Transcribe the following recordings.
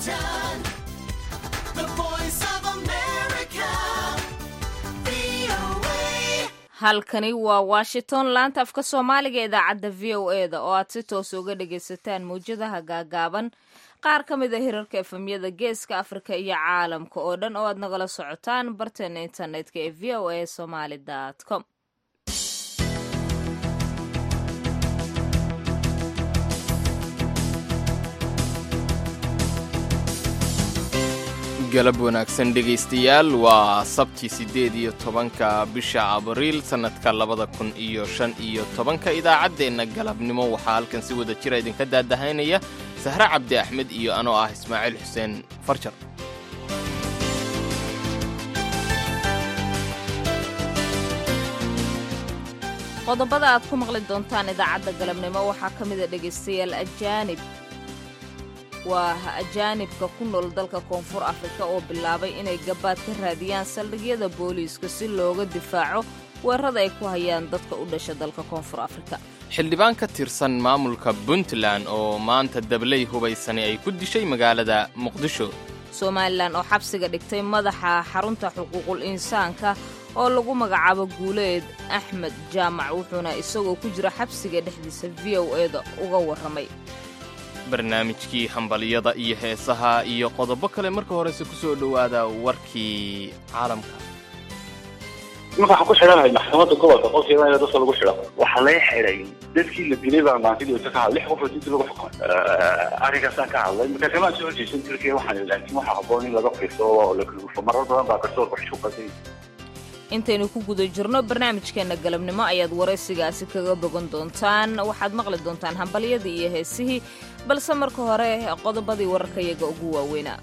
Washington, the voice of America, VOA. halkani waa washington laanta afka soomaaliga idaacadda v o e da oo aad si toos uga dhagaysataan mawjadaha gaagaaban qaar ka mid a hirarka efemyada geeska afrika iyo caalamka oo dhan oo aad nagala socotaan barteena internetka ee v o a somaly com galab wanaagsan dhegaystayaal waa sabti siddeed iyo tobanka bisha abriil sannadka labada kun iyo shan iyo tobanka idaacaddeenna galabnimo waxaa halkan si wada jira idinka daadahaynaya sahre cabdi axmed iyo anoo ah ismaaciil xuseen farjar qodobada aad ku maqli doontaan idaacadda galabnimo waxaa ka mid a dhegaystayaal ajaanib waa ajaanibka ku nool dalka koonfur afrika oo bilaabay inay gabaad ka raadiyaan saldhigyada booliiska si looga difaaco weerarada ay ku hayaan dadka u dhasha dalka koonfur afrika xildhibaan ka tirsan maamulka puntland oo maanta dabley hubaysani ay ku dishay magaalada muqdisho somalilan oo xabsiga dhigtay madaxa xarunta xuquuqul insaanka oo lagu magacaabo guuleed axmed jaamac wuxuuna isagoo ku jira xabsiga dhexdiisa v o e da uga warramay barnaamijkii hambalyada iyo heesaha iyo qodobo kale marka horese ku soo dhowaada warkii caalamka marka waxaan ku xidhanahay maxkamadda gobolka qolkeeda in dadka lagu xidho waxaa laga xidhay dadkii la dilay baa maantidii ka hadlay lix qof oo dinta lagu xukumay arrinkaasaan ka hadlay marka kamaan soo horjeesan turkiya waxaan laakiin waxaa habboon in laga fiirsado oo la kalgufo marar badan baa garsoorka xukumatay intaynu ku guda jirno barnaamijkeenna galabnimo ayaad waraysigaasi kaga bogan doontaan waxaad maqli doontaan hambalyadii iyo heesihii balse marka hore qodobadii wararkayaga ugu waaweynaa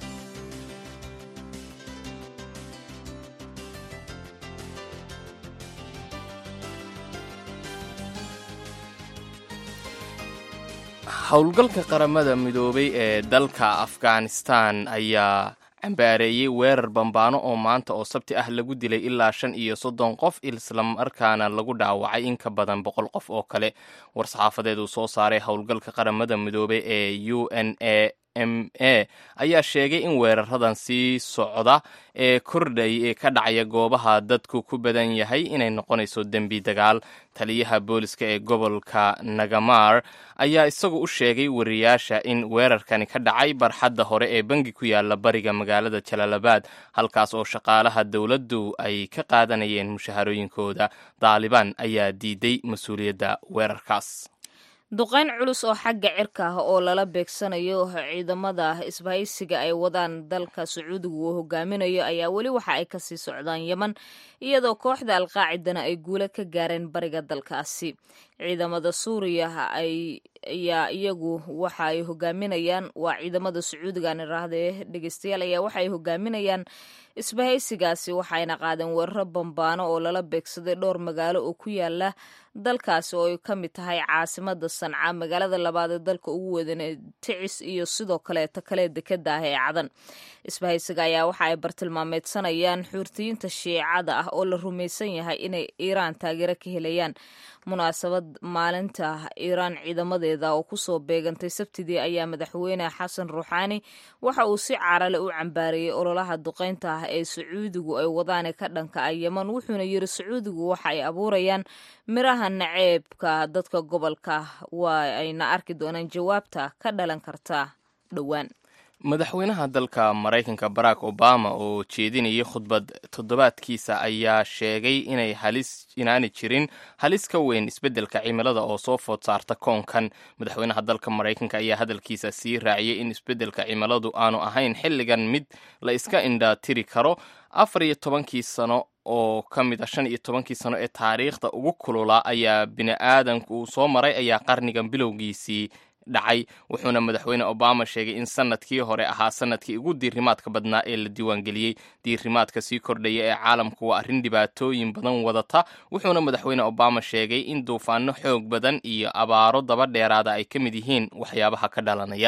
howlgalka qaramada midoobay ee dalka afghanistan ayaa cambaareeyey weerar bambaano oo maanta oo sabti ah lagu dilay ilaa shan iyo soddon qof islamarkaana lagu dhaawacay in ka badan boqol qof oo kale war-saxaafadeed uu soo saaray howlgalka qaramada midoobay ee u n a m a ayaa sheegay in weeraradan sii socda ee kordhay ee ka dhacaya goobaha dadku ku badan yahay inay noqonayso dembi dagaal taliyaha booliska ee gobolka nagamar ayaa isagu u sheegay wariyaasha in weerarkani ka dhacay barxadda hore ee bangi ku yaala bariga magaalada jalaalabad halkaas oo shaqaalaha dowladdu ay ka qaadanayeen mushaharooyinkooda daalibaan ayaa diiday mas-uuliyadda weerarkaas duqayn culus oo xagga cirka ah oo lala beegsanayo ciidamada isbahaysiga ay wadaan dalka sacuudigu uu hogaaminayo ayaa weli waxa ay kasii socdaan yeman iyadoo kooxda alqaacidana ay guulo ka gaareen bariga dalkaasi ciidamada suuriya ayaa iyagu waxa ay hogaaminayaan waa ciidamada sacuudigan iraahdee dhegeystayaal ayaa waxa ay hogaaminayaan isbahaysigaasi waxayna qaadeen weeraro bambaano oo lala beegsaday dhowr magaalo oo ku yaala dalkaasi oo ay ka mid tahay caasimada sanca magaalada labaad ee dalka ugu wedan ticis iyo sidoo kaleeta kale dekada ah ee cadan isbahaysiga ayaa waxa ay bartilmaameedsanayaan xuurtiyiinta shiicada ah oo la rumaysan yahay inay iiraan taageero ka helayaan munaasabad maalinta iiraan ciidamadeeda oo kusoo beegantay sabtidii ayaa madaxweyne xasan ruuxaani waxa uu si carale u cambaareeyey ololaha duqaynta ah ee sacuudigu ay wadaane ka dhanka ah yeman wuxuuna yiri sacuudigu waxa ay abuurayaan miraha naceebka dadka gobolka waa ayna arki doonaan jawaabta ka dhalan karta dhowaan madaxweynaha dalka maraykanka barack obama oo jeedinayay khudbad toddobaadkiisa ayaa sheegay inay halis inaanay jirin halis ka weyn isbeddelka cimilada oo soo food saarta koonkan madaxweynaha dalka maraykanka ayaa hadalkiisa sii raaciyey in isbeddelka cimiladu aanu ahayn xilligan mid la iska indha tiri karo afar iyo tobankii sano oo ka mid a shan iyo tobankii sano ee taariikhda ugu kulula ayaa bini aadanku uu soo maray ayaa qarnigan bilowgiisii dhacay wuxuuna madaxweyne obama sheegay in sanadkii hore ahaa sanadkii ugu diirimaadka badnaa ee la diiwaangeliyey diirimaadka sii kordhaya ee caalamku waa arrin dhibaatooyin badan wadata wuxuuna madaxweyne obama sheegay in duufaano xoog badan iyo abaaro daba dheeraada ay ka mid yihiin waxyaabaha ka dhalanaya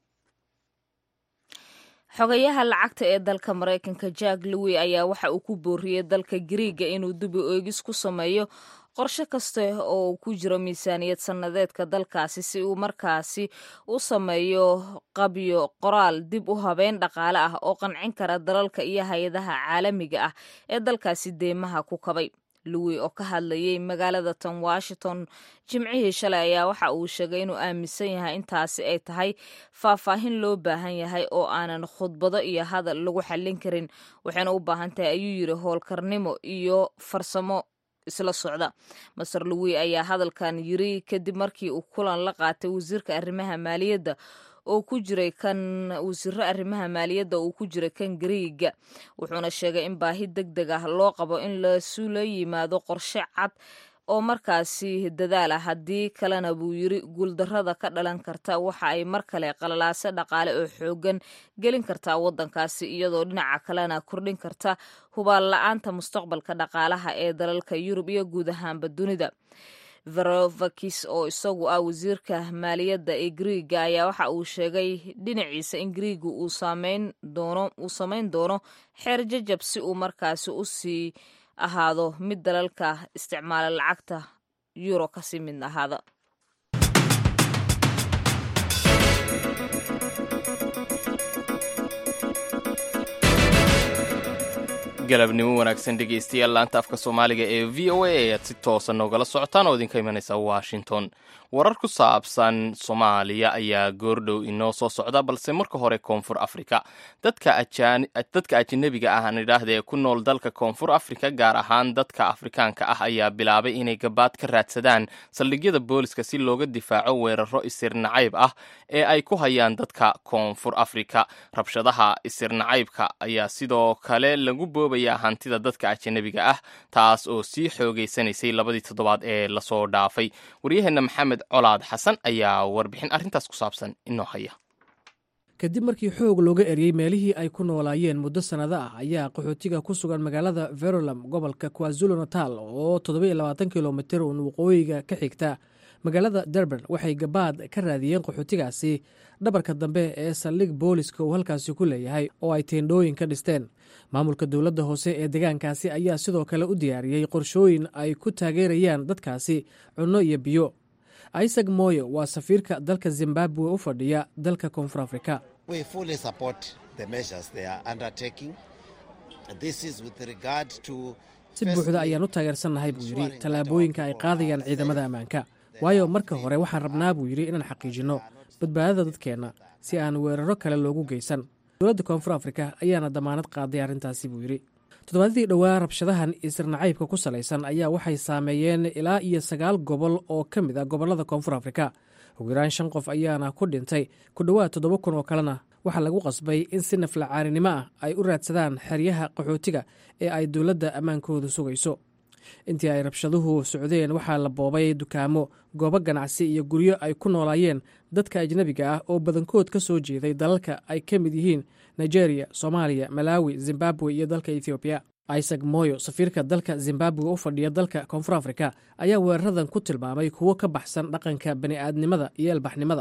xogayaha lacagta ee dalka maraykanka jack lowi ayaa waxa uu ku booriyey dalka gariiga inuu dubi oegis ku sameeyo qorshe kasta oo uu ku jiro miisaaniyad sannadeedka dalkaasi si uu markaasi u sameeyo qabyo qoraal dib u habeyn dhaqaale ah oo qancin kara dalalka iyo hay-adaha caalamiga ah ee dalkaasi deymaha ku kabay louis oo ka hadlayay magaalada tan washington jimcihii shalay ayaa waxa uu sheegay inuu aaminsan yahay intaasi ay tahay faahfaahin loo baahan yahay oo aanan khudbado iyo hadal lagu xallin karin waxayna u baahan tahay ayuu yidhi howlkarnimo iyo farsamo isla socda master louis ayaa hadalkan yiri kadib markii uu kulan la qaatay wasiirka arrimaha maaliyadda oo ku jiray kan wasiiro arrimaha maaliyadda uu ku jiray kan gariiga wuxuuna sheegay in baahi deg deg ah loo qabo in lasula yimaado qorshe cad oo markaasi dadaal ah haddii kalena buu yiri guuldarrada ka dhalan karta waxa ay mar kale qalalaase dhaqaale oo xoogan gelin kartaa waddankaasi iyadoo dhinaca kalena kordhin karta hubaal la-aanta mustaqbalka dhaqaalaha ee dalalka yurub iyo guud ahaanba dunida verovakis oo isagu ah wasiirka maaliyadda ee griiga ayaa waxa uu sheegay dhinaciisa in griiga uu sameyn doono uu samayn doono xeer jajab si uu markaasi u sii ahaado mid dalalka isticmaala lacagta yuro kasii mid ahaada galabnimo wanaagsan dhegaystayaal laanta afka soomaaliga ee v o a ayaad si toosa noogala socotaan oo idinka imanaysa washington warar ku saabsan soomaaliya ayaa goordhow inoo soo socda balse marka hore koonfur afrika dadka ajanabiga ah aan idhaahda ee ku nool dalka koonfur afrika gaar ahaan dadka afrikaanka ah ayaa bilaabay inay gabaad ka raadsadaan saldhigyada booliska si looga difaaco weeraro isir nacayb ah ee ay ku hayaan dadka koonfur afrika rabshadaha isir nacaybka ayaa sidoo kale lagu boobaya hantida dadka ajanabiga ah taas oo sii xoogeysanaysay labadii toddobaad ee lasoo dhaafay waryaheena maxamed colaad xasan ayaa warbixin arrintaas ku saabsan inoo haya kadib markii xoog looga eryey meelihii ay ku noolaayeen muddo sannado ah ayaa qaxootiga ku sugan magaalada verolam gobolka kwazulu natal oo toddobayoabaatan kilomitir uun waqooyiga ka xigta magaalada derban waxay gabaad ka raadiyeen qaxootigaasi dhabarka dambe ee saldhig booliska uu halkaasi ku leeyahay oo ay teendhooyin ka dhisteen maamulka dowladda hoose ee deegaankaasi ayaa sidoo kale u diyaariyey qorshooyin ay ku taageerayaan dadkaasi cunno iyo biyo isaac moyo waa safiirka dalka zimbabwe u fadhiya dalka koonfur afrika si buuxda ayaan u taageersannahay buu yidhi tallaabooyinka ay qaadayaan ciidamada ammaanka waayo marka hore waxaan rabnaa buu yidhi inaan xaqiijinno badbaadada dadkeenna si aan weeraro kale loogu geysan dowladda koonfur afrika ayaana damaanad qaaday arrintaasi buu yidhi toddobaadadii dhowaa rabshadahan isirnacaybka ku salaysan ayaa waxay saameeyeen ilaa iyo sagaal gobol oo ka mid ah gobollada koonfur afrika ugu yaraan shan qof ayaana ku dhintay ku dhowaad toddoba kun oo kalena waxaa lagu qasbay in si naflacaaninimo ah ay u raadsadaan xeryaha qaxootiga ee ay dowladda ammaankoodu sugayso intii ay rabshaduhu socdeen waxaa la boobay dukaamo goobo ganacsi iyo guryo ay ku noolaayeen dadka ajnebiga ah oo badankood ka soo jeeday dalalka ay ka mid yihiin nigeria soomaaliya malaawi zimbabwe iyo dalka ethoobiya isaac moyo safiirka dalka zimbabwe u fadhiya dalka koonfur afrika ayaa weeraradan ku tilmaamay kuwo ka baxsan dhaqanka bani'aadnimada iyo elbaxnimada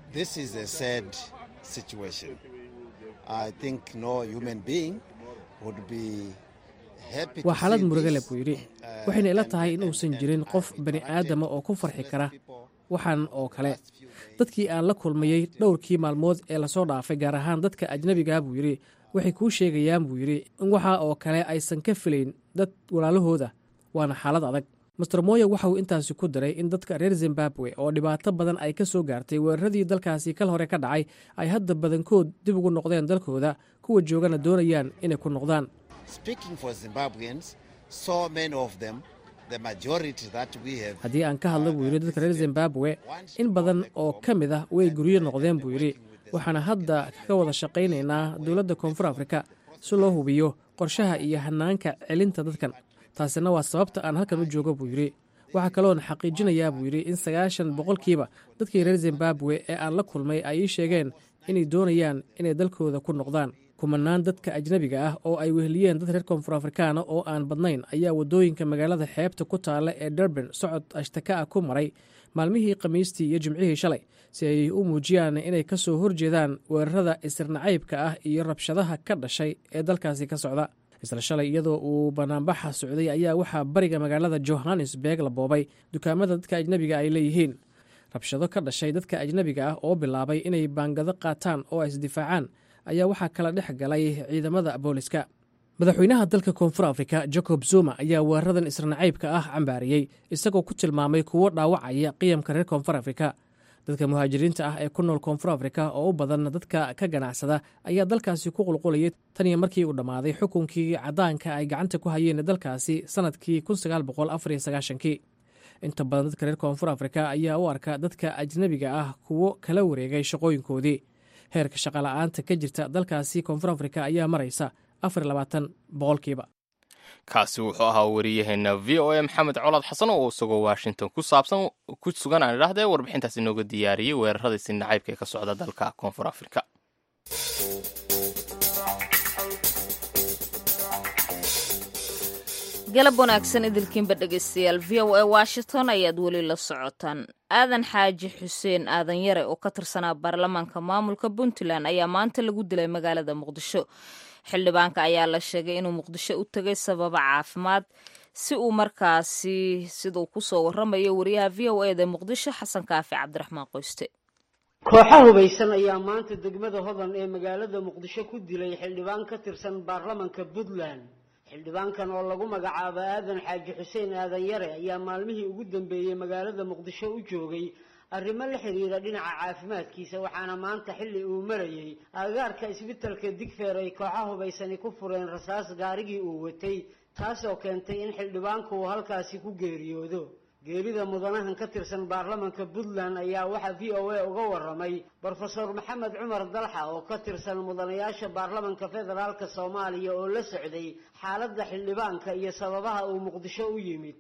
waa xaalad murugale buu yidhi waxayna ila tahay in uusan jirin qof bani aadama oo ku farxi kara waxaan oo kale dadkii aan la kulmayey dhowrkii maalmood ee lasoo dhaafay gaar ahaan dadka ajnebiga buu yidhi waxay kuu sheegayaan buu yidhi in waxa oo kale aysan ka filayn dad walaalahooda waana xaalad adag master moya waxa uu intaasi ku daray in dadka reer zimbabwe oo dhibaato badan ay ka soo gaartay weeraradii dalkaasi kal hore ka dhacay ay hadda badankood dib ugu noqdeen dalkooda kuwa joogana doonayaan inay ku noqdaan haddii aan ka hadla buu yidhi dadka reer zimbabwe in badan oo ka mid ah way guryo noqdeen buu yidhi waxaana hadda ka wada shaqaynaynaa dowladda koonfur afrika si loo hubiyo qorshaha iyo hanaanka celinta dadkan taasina waa sababta aan halkan u joogo buu yidhi waxaa kaloon xaqiijinayaa buu yidhi in sagaashan boqolkiiba dadkii reer zimbabwe ee aan la kulmay ay ii sheegeen inay doonayaan inay dalkooda ku noqdaan kumanaan dadka ajnebiga ah oo ay weheliyeen dad reer koonfur afrikaana oo aan badnayn ayaa waddooyinka magaalada xeebta ku taalla ee durban socod ashtaka ah ku maray maalmihii khamiistii iyo jimcihii shalay si ay u muujiyaan inay ka soo horjeedaan weerarada isirnacaybka ah iyo rabshadaha ka dhashay ee dalkaasi ka socda isla shalay iyadoo uu banaanbaxa socday ayaa waxaa bariga magaalada johannesburg la boobay dukaamada dadka ajnebiga ay leeyihiin rabshado ka dhashay dadka ajnebiga ah oo bilaabay inay baangado qaataan oo ay isdifaacaan ayaa waxaa kala dhex galay ciidamada booliska madaxweynaha dalka koonfur afrika jacob zuma ayaa weeraradan isranacaybka ah cambaariyey isagoo ku tilmaamay kuwo dhaawacaya qiyamka reer koonfur afrika dadka muhaajiriinta ah ee ku nool koonfur afrika oo u badan dadka ka ganacsada ayaa dalkaasi ku qulqulayay tan iyo markii uu dhammaaday xukunkii caddaanka ay gacanta ku hayeen dalkaasi sannadkii kii inta badan dadka reer koonfur afrika ayaa u arka dadka ajnebiga ah kuwo kala wareegay shaqooyinkoodii heerka shaqola'aanta ka jirta dalkaasi koonfur afrika ayaa maraysa boqolkiiba kaasi wuxuu ahaa wariyaheena v o a maxamed colaad xasan oo isagoo washington ku saabsan ku sugan aan idhahdee warbixintaas inooga diyaariyey weeraradiisi nacaybka ee ka socda dalka koonfur afrika galab wanaagsan idilkiinba dhegaystayaal v o a washington ayaad weli la socotaan aadan xaaji xuseen aadan yare oo ka tirsanaa baarlamaanka maamulka puntland ayaa maanta lagu dilay magaalada muqdisho xildhibaanka ayaa la sheegay inuu muqdisho u tegay sababa caafimaad si uu markaasi siduu kusoo waramayo wariyaha v o eda muqdisho xasan kaafi cabdiraxmaan qoyste kooxa hubaysan ayaa maanta degmada hodan ee magaalada muqdisho ku dilay xildhibaan ka tirsan baarlamanka puntland xildhibaankan oo lagu magacaabo aadan xaaji xuseen aadan yare ayaa maalmihii ugu dambeeyey magaalada muqdisho u joogay arrimo la xiriira dhinaca caafimaadkiisa waxaana maanta xilli uu marayey agagaarka isbitalka digfeer ay kooxa hubaysani ku fureen rasaas gaarigii uu watay taasoo keentay in xildhibaanku uu halkaasi ku geeriyoodo geerida mudanahan ka tirsan baarlamanka puntland ayaa waxaa v o a uga waramay brofesor maxamed cumar dalxa oo ka tirsan mudanayaasha baarlamanka federaalka soomaaliya oo la socday xaaladda xildhibaanka iyo sababaha uu muqdisho u yimid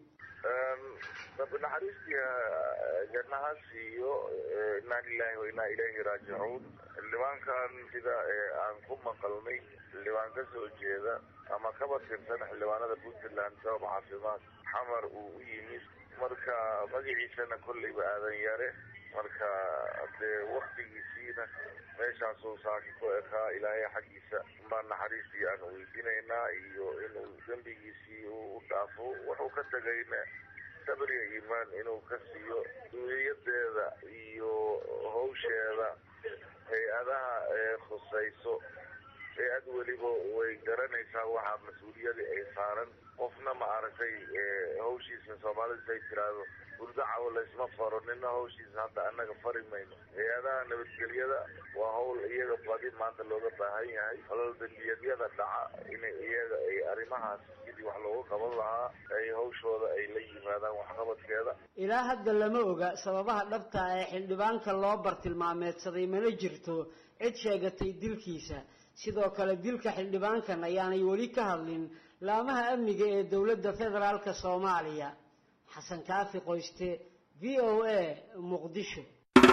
naxariistii jannaha siiyo inaa lilahi wa inaa ilayhi raajicuun xildhibaankan sida aan ku maqalnay xildhibaan ka soo jeeda ama kaba tirsan xildhibaanada puntland sabab caafimaad xamar uu u yimid marka magaciisana kolleyba aadan yare marka dee waktigiisiina meeshaasuu saaki ku ekaa ilaahay xaggiisa baan naxariistii aan weydiinaynaa iyo inuu dembigiisii u dhaafo wuxuu ka tegayna sabriga iimaan inuu ka siiyo duuliyadeeda iyo hawsheeda hay-adaha khusayso hay-ad weliba way garanaysaa waxaa mas-uuliyadii ay saaran qofna ma aragtay hawshiisa soomaalida say tiraahdo burdacawo laysma faro nina hawshiisa hadda annaga fari mayno hay-adaha nabadgelyada waa hawl iyaga badi maanta looga baahan yahay halal dembiyaadyada dhaca in iyaga ay arrimahaas sidii wax loogu qaban lahaa ay hawshooda ay la yimaadaan waxqabadkeeda ilaa hadda lama oga sababaha dhabta ee xildhibaanka loo bartilmaameedsaday mana jirto cid sheegatay dilkiisa sidoo kale dilka xildhibaankan ayaanay weli ka hadlin laamaha amniga ee dowladda federaalka soomaaliya xasan kaafi qoyste v o a muqdisho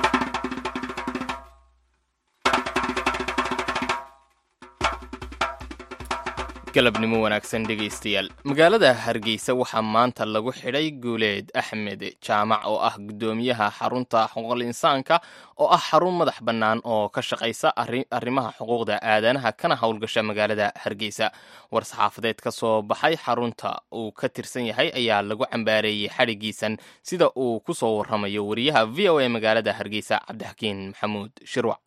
galabnimo wanaagsan dhegaystayaal magaalada hargeysa waxaa maanta lagu xidhay guuleed axmed jaamac oo ah guddoomiyaha xarunta xuquuqul insaanka oo ah xarun madax bannaan oo ka shaqaysa arrimaha xuquuqda aadanaha kana howlgasha magaalada hargeysa war saxaafadeed ka soo baxay xarunta uu ka tirsan yahay ayaa lagu cambaareeyey xadhigiisan sida uu ku soo warramayo wariyaha v o a magaalada hargeysa cabdixakiin maxamuud shirwac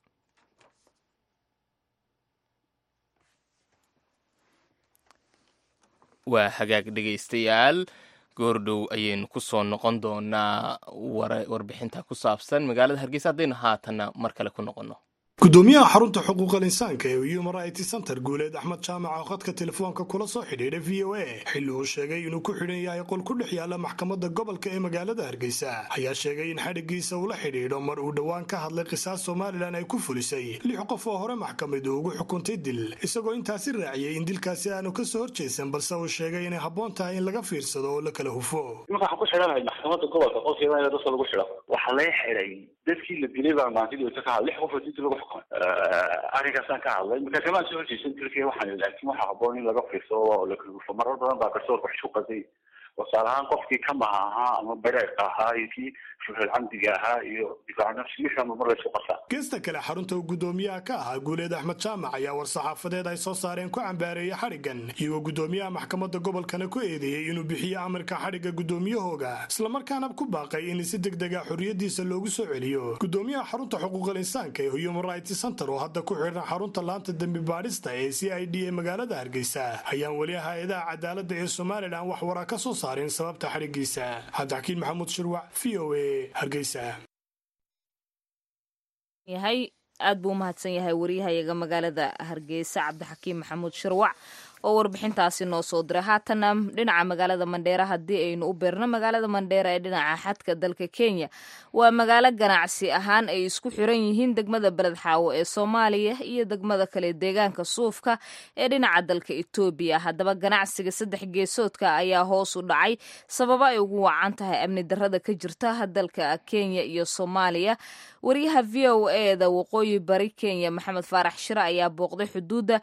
waa hagaag dhegaystayaal goordhow ayaynu ku soo noqon doonaa warbixinta ku saabsan magaalada hargeysa haddaynu haatanna mar kale ku noqonno gudoomiyaha xarunta xuquuqal insaanka ee human rights center guuleed axmed jaamac oo khadka telefoonka kula soo xidhiidhay v o a xilli uu sheegay inuu ku xidhan yahay qol ku dhex yaala maxkamadda gobolka ee magaalada hargeysa ayaa sheegay in xadhigiisa uu la xidhiidho mar uu dhowaan ka hadlay qisaas somalilan ay ku fulisay lix qof oo hore maxkamadu ugu xukuntay dil isagoo intaasi raaciyey in dilkaasi aanu ka soo horjeesan balse uu sheegay inay habboon tahay in laga fiirsado oo la kala hufo imanka waxaan ku xidhanahay maxkamadda gobolka qolkeeda in dadka lagu xidho waxaa laga xidhay dadkii la dilay baa maantidii ka hadlay lix qof oo dinta lagu xukumay arrinkaasaan ka hadlay marka kamaan soo horjeesan dilkii waxaan laakiin waxaa habboon in laga fiirsado oo la kala hufo marar badan baa garsoorka xishuqatay wasaar ahaan qofkii kamaha ahaa ama bareerka ahaa iyo kii shuhul camdiga ahaa iyo difaac nafsi wixii ama mar laysku qasaa geesta kale xarunta uu guddoomiyaha ka ahaa guuleed axmed jaamac ayaa war-saxaafadeed ay soo saareen ku cambaareeyay xadhiggan iyagoo guddoomiyaha maxkamadda gobolkana ku eedeeyey inuu bixiyo amarka xadhigga guddoomiyahooga islamarkaana ku baaqay in si degdega xorriyadiisa loogu soo celiyo guddoomiyaha xarunta xuquuqal insaanka ee human rights center oo hadda ku xidhan xarunta laanta dembi baadhista ee c i d ee magaalada hargeysa ayaan weli hay-adaha cadaaladda ee somalilan wax waraa ka soo saarin sababta xadhiggiisa cabdixakiin maxamuud shirwac v o a hargeysa yahay aad buu u mahadsan yahay wariyahayaga magaalada hargeysa cabdixakiim maxamuud shirwac oo warbixintaasi noo soo diray haatana dhinaca magaalada mandheera haddii aynu u beerno magaalada mandheera ee dhinaca xadka dalka kenya waa magaalo ganacsi ahaan ay isku xiran yihiin degmada beled xaawo ee soomaaliya iyo degmada kale deegaanka suufka ee dhinaca dalka etoobiya haddaba ganacsiga saddex geesoodka ayaa hoos u dhacay sababo ay ugu wacan tahay amni darrada ka jirta dalka kenya iyo soomaaliya wariyaha v o eda waqooyi bari kenya maxamed faarax shire ayaa booqday xuduudda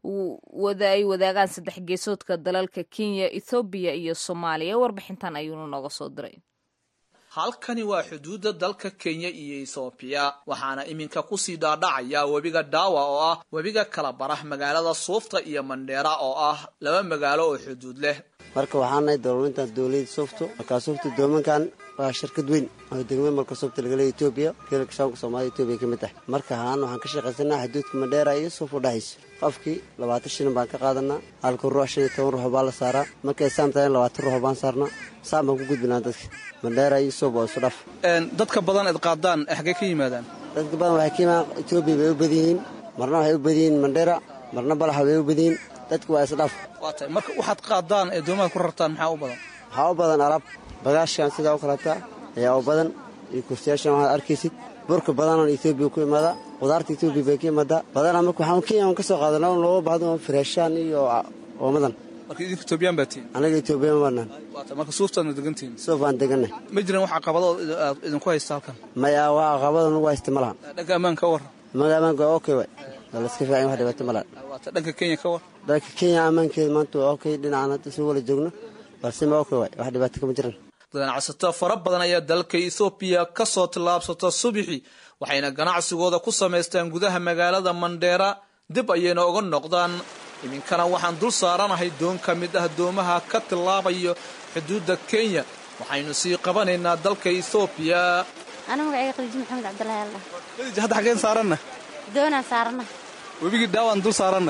ay wadaagaan saddex geesoodka dalalka kenya ethoobiya iyo soomaaliya warbixintan ayuunu nooga soo diray halkani waa xuduudda dalka kenya iyo ethoobiya waxaana iminka kusii dhaadhacaya webiga dhaawa oo ah webiga kala bara magaalada suufta iyo mandheera oo ah laba magaalo oo xuduud leh marka waxaanahay dowlaintaas dowlada suufto markaa suufta doomankan waa shirkad weyn oo degmada marka suufta lagale etoobiya geelka shaanka soomaalida etoobiya ka mid tahay marka haan waxaan ka shaqaysanaa xuduudka mandheera iyo suuf u dhexaysa qofkii labaatan shilin baan ka qaadanaa halka ruux shan iyo toban ruux baa la saaraa markay saam tahay labaatan ruux baan saarnaa saam baan ku gudbinaa dadka mandheera iyo suuf oo isu dhaf dadka badan eed qaadaan xaggee ka yimaadaan dadka badan waxay ka yimaadaan etoobiya bay u badan yihiin marna waxay u badan yihiin mandheera marna balaxa bay u badan yihiin dadka waa isdhaf waa tahay marka waxaad qaadaan ee doomaha ku rartaan maxaa u badan waxaa u badan alaab bagaashkan sidaa u kalataa ayaa u badan iyo kursiyaashan waxaad arkaysid burka badanaan etoobiya ku imaadaa qudaarta etoobiya bay ka imaadaa badanaa marka waxaan kenya ka soo qaadanaa looga baahdo firaashaan iyo oomadan marka idinka etoobiyaan baa tihin anaga etoobiyan baanaan waa tahay marka suuftaadna degantihin suuf aan deganay ma jiran wax caqabado aad idinku haysta halkan maya waa caqabada nagu haysta ma lahan dhanka ammaanka ka warran maga ammaanka waa okay waay waa la iska fiican wax dhibaato ma lahan waa tahay dhanka kenya ka war dalka kenya ammaankeeda maanta waa okay dhinacan hadda isla wala joogno balse ma okay waay wax dhibaato kama jiran ganacsato fara badan ayaa dalka ethoobiya ka soo tillaabsata subixi waxayna ganacsigooda ku samaystaan gudaha magaalada mandheera dib ayayna uga noqdaan iminkana waxaan dul saaranahay doon ka mid ah doomaha ka tillaabayo xuduudda kenya waxaynu sii qabanaynaa dalka ethoobiya ana magacayga khadiijo maxamed cabdilaahi alla khadiija hadda xaggeen saaranna doonaan saarana webigii dhaawaan dul saaranna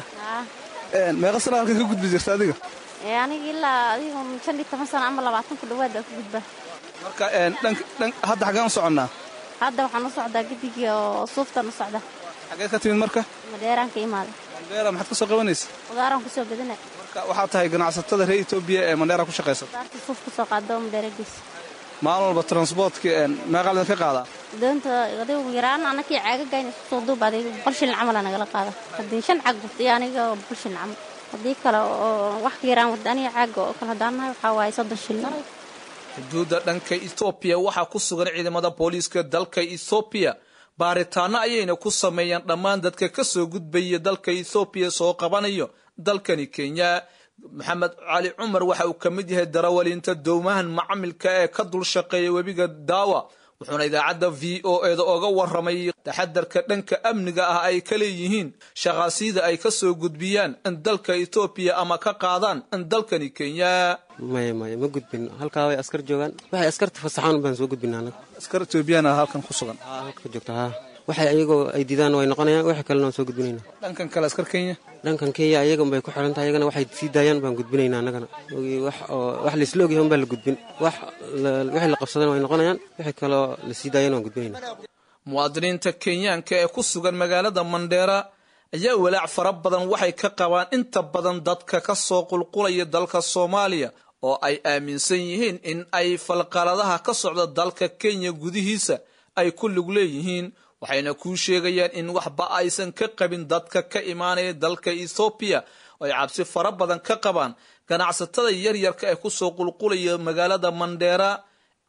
meeqa sana halkan ka gudbi jirta adiga aniga ilaa adiga shan iyo toban sano ama labaatan ku dhawaad baa ku gudbaa marka hadda xaggaan u soconnaa hadda waxaan u socdaa gedigii oo suuftaan u socda xaggee ka timid marka madheeraan ka imaada mandheera maxaad ka soo qabanaysa qudaaraan kusoo gadana marka waxaad tahay ganacsatada reer etoobiya ee mandheera ku shaqaysata qudaarta suuf kusoo qaado madheera gees maalin walba transportka meeqaa idinka qaadaa doonta adigu yaraan anakii caagagayn isku soo duub adiga boqol shilin camal aa nagala qaada haddii shan caag gurtay aniga boqol shilin camal haddii kale oo wax yaraan wada aniga caaga oo kale haddaan nahay waxaa waaye soddon shilin xuduudda dhanka ethoobiya waxaa ku sugan ciidamada booliiska dalka ethoobiya baaritaano ayayna ku sameeyaan dhammaan dadka ka soo gudbaya dalka ethoobiya soo qabanayo dalkani kenya maxamed cali cumar waxa uu ka mid yahay darawaliinta dowmahan macamilka ee ka dul shaqeeya webiga daawa wuxuuna idaacadda v o eda oga warramay taxadarka dhanka amniga ah ay ka leeyihiin shaqaasiyada ay ka soo gudbiyaan in dalka etoobiya ama ka qaadaan in dalkani kenya maya maya ma gudbin halkaa way askar joogaan waxay askarta fasaxaan baan soo gudbina anaga askar etoobiyana halkan ku sugan halka joogta haa waxay ayagoo ay didaan way noqonayaan waxa kalena waan soo gudbinayna dhankan kale askar kenya dhankan kenya ayagan bay ku xiran tahay ayagana waxay sii daayaan baan gudbinaynaa annagana wax oo wax laisla ogyahay un baa la gudbin wax wixii la qabsadana way noqonayaan wixii kaloo la sii daayana waan gudbinaynaa muwaadiniinta kenyaanka ee ku sugan magaalada mandheera ayaa walaac fara badan waxay ka qabaan inta badan dadka ka soo qulqulaya dalka soomaaliya oo ay aaminsan yihiin in ay falqaladaha ka socda dalka kenya gudihiisa ay ku lug leeyihiin waxayna kuu sheegayaan in waxba aysan ka qabin dadka ka imaanaya dalka ethoobiya oo ay cabsi fara badan ka qabaan ganacsatada yaryarka ee kusoo qulqulaya magaalada mandheera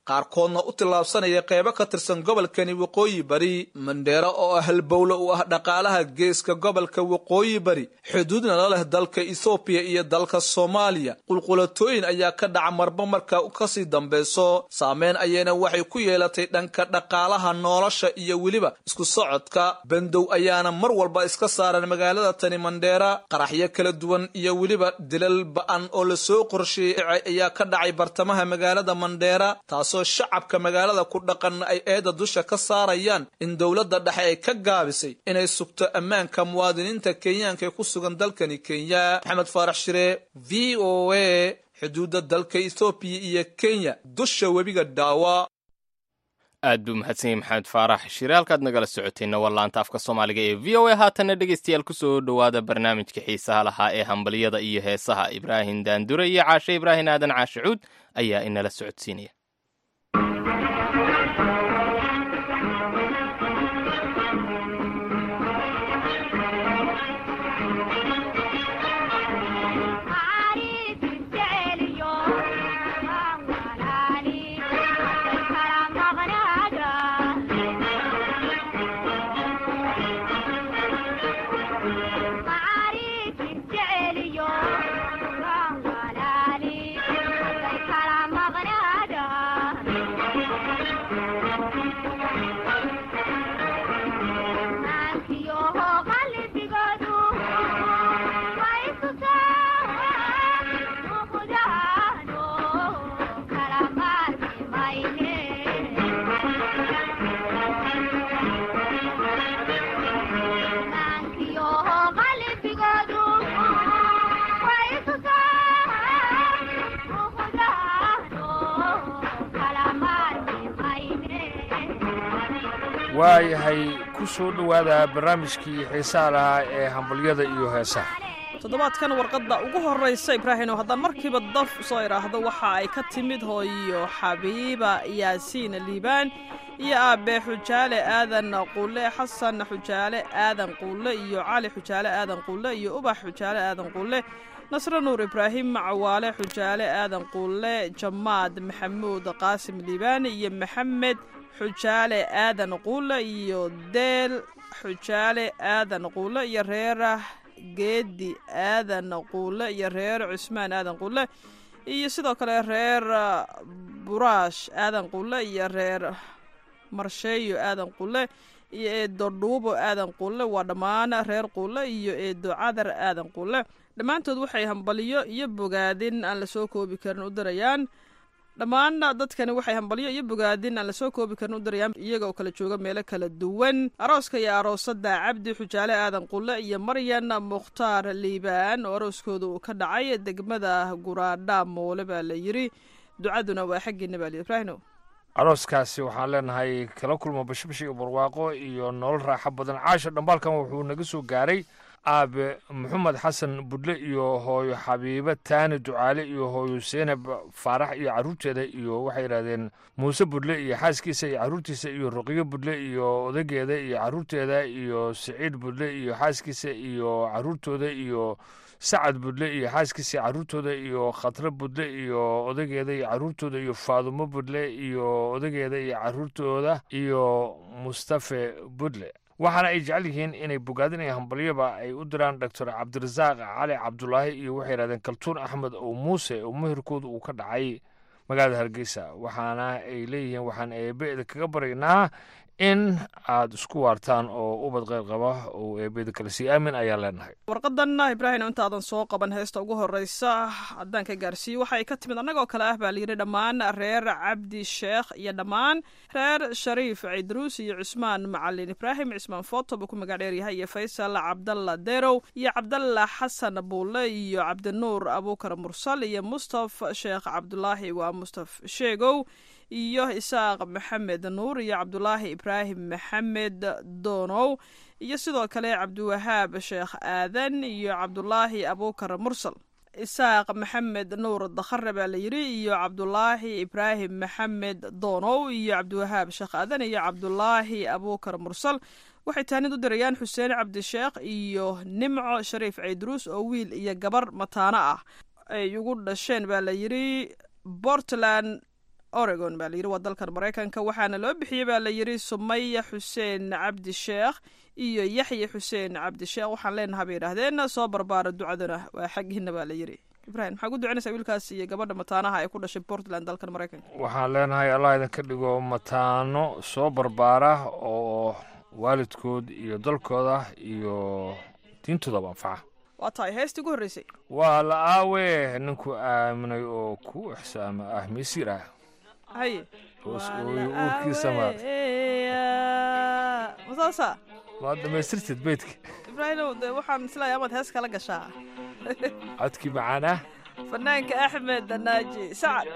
qaarkoodna u tillaabsanaya qeybo ka tirsan gobolkani waqooyi bari mandheera oo ah halbowle u ah dhaqaalaha geeska gobolka waqooyi bari xuduudna la leh dalka ethoobiya iyo dalka soomaaliya qulqulatooyin ayaa ka dhaca marba marka kasii dambeyso saameyn ayayna waxay ku yeelatay dhanka dhaqaalaha nolosha iyo weliba isku socodka bandow ayaana mar walba iska saaran magaalada tani mandheera qaraxyo kala duwan iyo weliba dilal ba-an oo lasoo qorsheeyey ayaa ka dhacay bartamaha magaalada mandheera taasoo shacabka magaalada ku dhaqan ay eeda dusha ka saarayaan in dowladda dhexe ay ka gaabisay inay sugto ammaanka muwaadiniinta kenyaanka ee ku sugan dalkani kenya maxamed faarax shire v o a xuduudda dalka ethoobiya iyo kenya dusha webiga dhaawa aad buu mahadsan yahay maxamed faarax shire halkaad nagala socotayna waa laanta afka soomaaliga ee v o a haatanna dhegaystayaal kusoo dhowaada barnaamijka xiisaha lahaa ee hambaliyada iyo heesaha ibraahim daandure iyo caashe ibraahim aadan caashe cuud ayaa inala socodsiinaya waayahay ku soo dhowaada barnaamijkii xiisaha lahaa ee hambalyada iyo heesaha toddobaadkan warqadda ugu horraysa ibraahim oo haddaan markiiba daf soo idhaahdo waxa ay ka timid hooyo xabiiba yaasiin liibaan iyo aabe xujaale aadan quule xasan xujaale aadan quule iyo cali xujaale aadan quule iyo ubax xujaale aadan quule nasre nuur ibraahim cawaale xujaale aadan quule jamaad maxamuud qaasim liibaani iyo maxamed xujaale aadan quule iyo deel xujaale aadan quule iyo reerah geedi aadan quule iyo reer cusmaan aadan quule iyo sidoo kale reer buraash aadan quule iyo reer marsheeyo aadan quule iyo eedo dhuubo aadan quule waa dhammaan reer quule iyo eedo cadar aadan quule dhammaantood waxay hambaliyo iyo bogaadin aan lasoo koobi karin u dirayaan dhammaan dadkani waxay hambalyo iyo bogaadin aan lasoo koobi karin u dirayaan iyaga oo kala jooga meelo kala duwan arooska iyo aroosada cabdi xujaale aadan qulle iyo maryan mukhtaar liibaan oo arooskooda uu ka dhacay degmada guraadha moole baa la yiri ducaduna waa xaggiina baa ibraahino arooskaasi waxaan leenahay kala kulma bashbash iyo barwaaqo iyo nolol raaxo badan caasha dhambaalkan wuxuu naga soo gaaray aabe maxamed xasan budle iyo hooyo xabiibe taani ducaale iyo hooyo seenab faarax iyo carruurteeda iyo waxay yidhahdeen muuse budle iyo xaaskiisa iyo carruurtiisa iyo ruqyo budle iyo odageeda iyo carruurteeda iyo siciid budle iyo xaaskiisa iyo carruurtooda iyo sacad budle iyo xaaskiisa carruurtooda iyo khatre budle iyo odageeda iyo carruurtooda iyo faadumo budle iyo odageeda iyo carruurtooda iyo mustafe budle waxaana ay jecel yihiin inay bogaadin iyo hambalyaba ay u diraan doctor cabdirasaaq cali cabdulaahi iyo waxay yidhahdeen kaltuun axmed oo muuse oo meherkooda uu ka dhacay magaalada hargeysa waxaana ay leeyihiin waxaan eebeeda kaga baryaynaa in aad isku waartaan oo ubad qeyr qaba oo eebeeda kale sii aamin ayaa leenahay warqadanna ibraahim intaadan soo qaban heesta ugu horreysa haddaan ka gaarsiiyo waxa ay ka timid annagoo kale ah baa layidhi dhammaan reer cabdi sheekh iyo dhammaan reer shariif cidruus iyo cusmaan macalin ibraahim cismaan foto buu ku magac dheeryahay iyo faysal cabdalla derow iyo cabdalla xasan buulle iyo cabdinuur abuukar mursal iyo mustaf sheekh cabdulaahi waa mustaf sheegow iyo isaaq maxamed nuur iyo cabdulaahi ibraahim maxamed doonow iyo sidoo kale cabdiwahaab sheekh aadan iyo cabdulaahi abuukar mursal isaaq maxamed nuur dakhare baa la yidhi iyo cabdulaahi ibraahim maxamed doonow iyo cabdiwahaab sheekh aadan iyo cabdulaahi abuukar mursal waxay taanid u dirayaan xuseen cabdisheekh iyo nimco shariif ciidruus oo wiil iyo gabar mataano ah ay ugu dhasheen baa la yidhi portland oregon baa layidhi waa dalkan maraykanka waxaana loo bixiyey baa layidhi sumaya xuseen cabdi sheekh iyo yaxya xuseen cabdi sheekh waxaan leenaha bay yidhaahdeen soo barbaara ducaduna waa xaggiina baa layidhi ibrahim maxaa ku ducanaysaa wiilkaas iyo gabadha mataanaha ee ku dhashay portland dalkan maraykanka waxaan leenahay allah idinka dhigo mataano soo barbaara oo waalidkood iyo dalkooda iyo diintoodaba anfaca waa tahay heestii ugu horreysay waa la aawe ninku aaminay oo ku ixsaama ah misiir ah haye hoos ooyo uurkiisa maad masaasa maad dhammaystirtid beydka ibraahimow de waxaan islaaya amaad hees kala gashaa codkii macaanaa fanaanka axmed danaaji sacad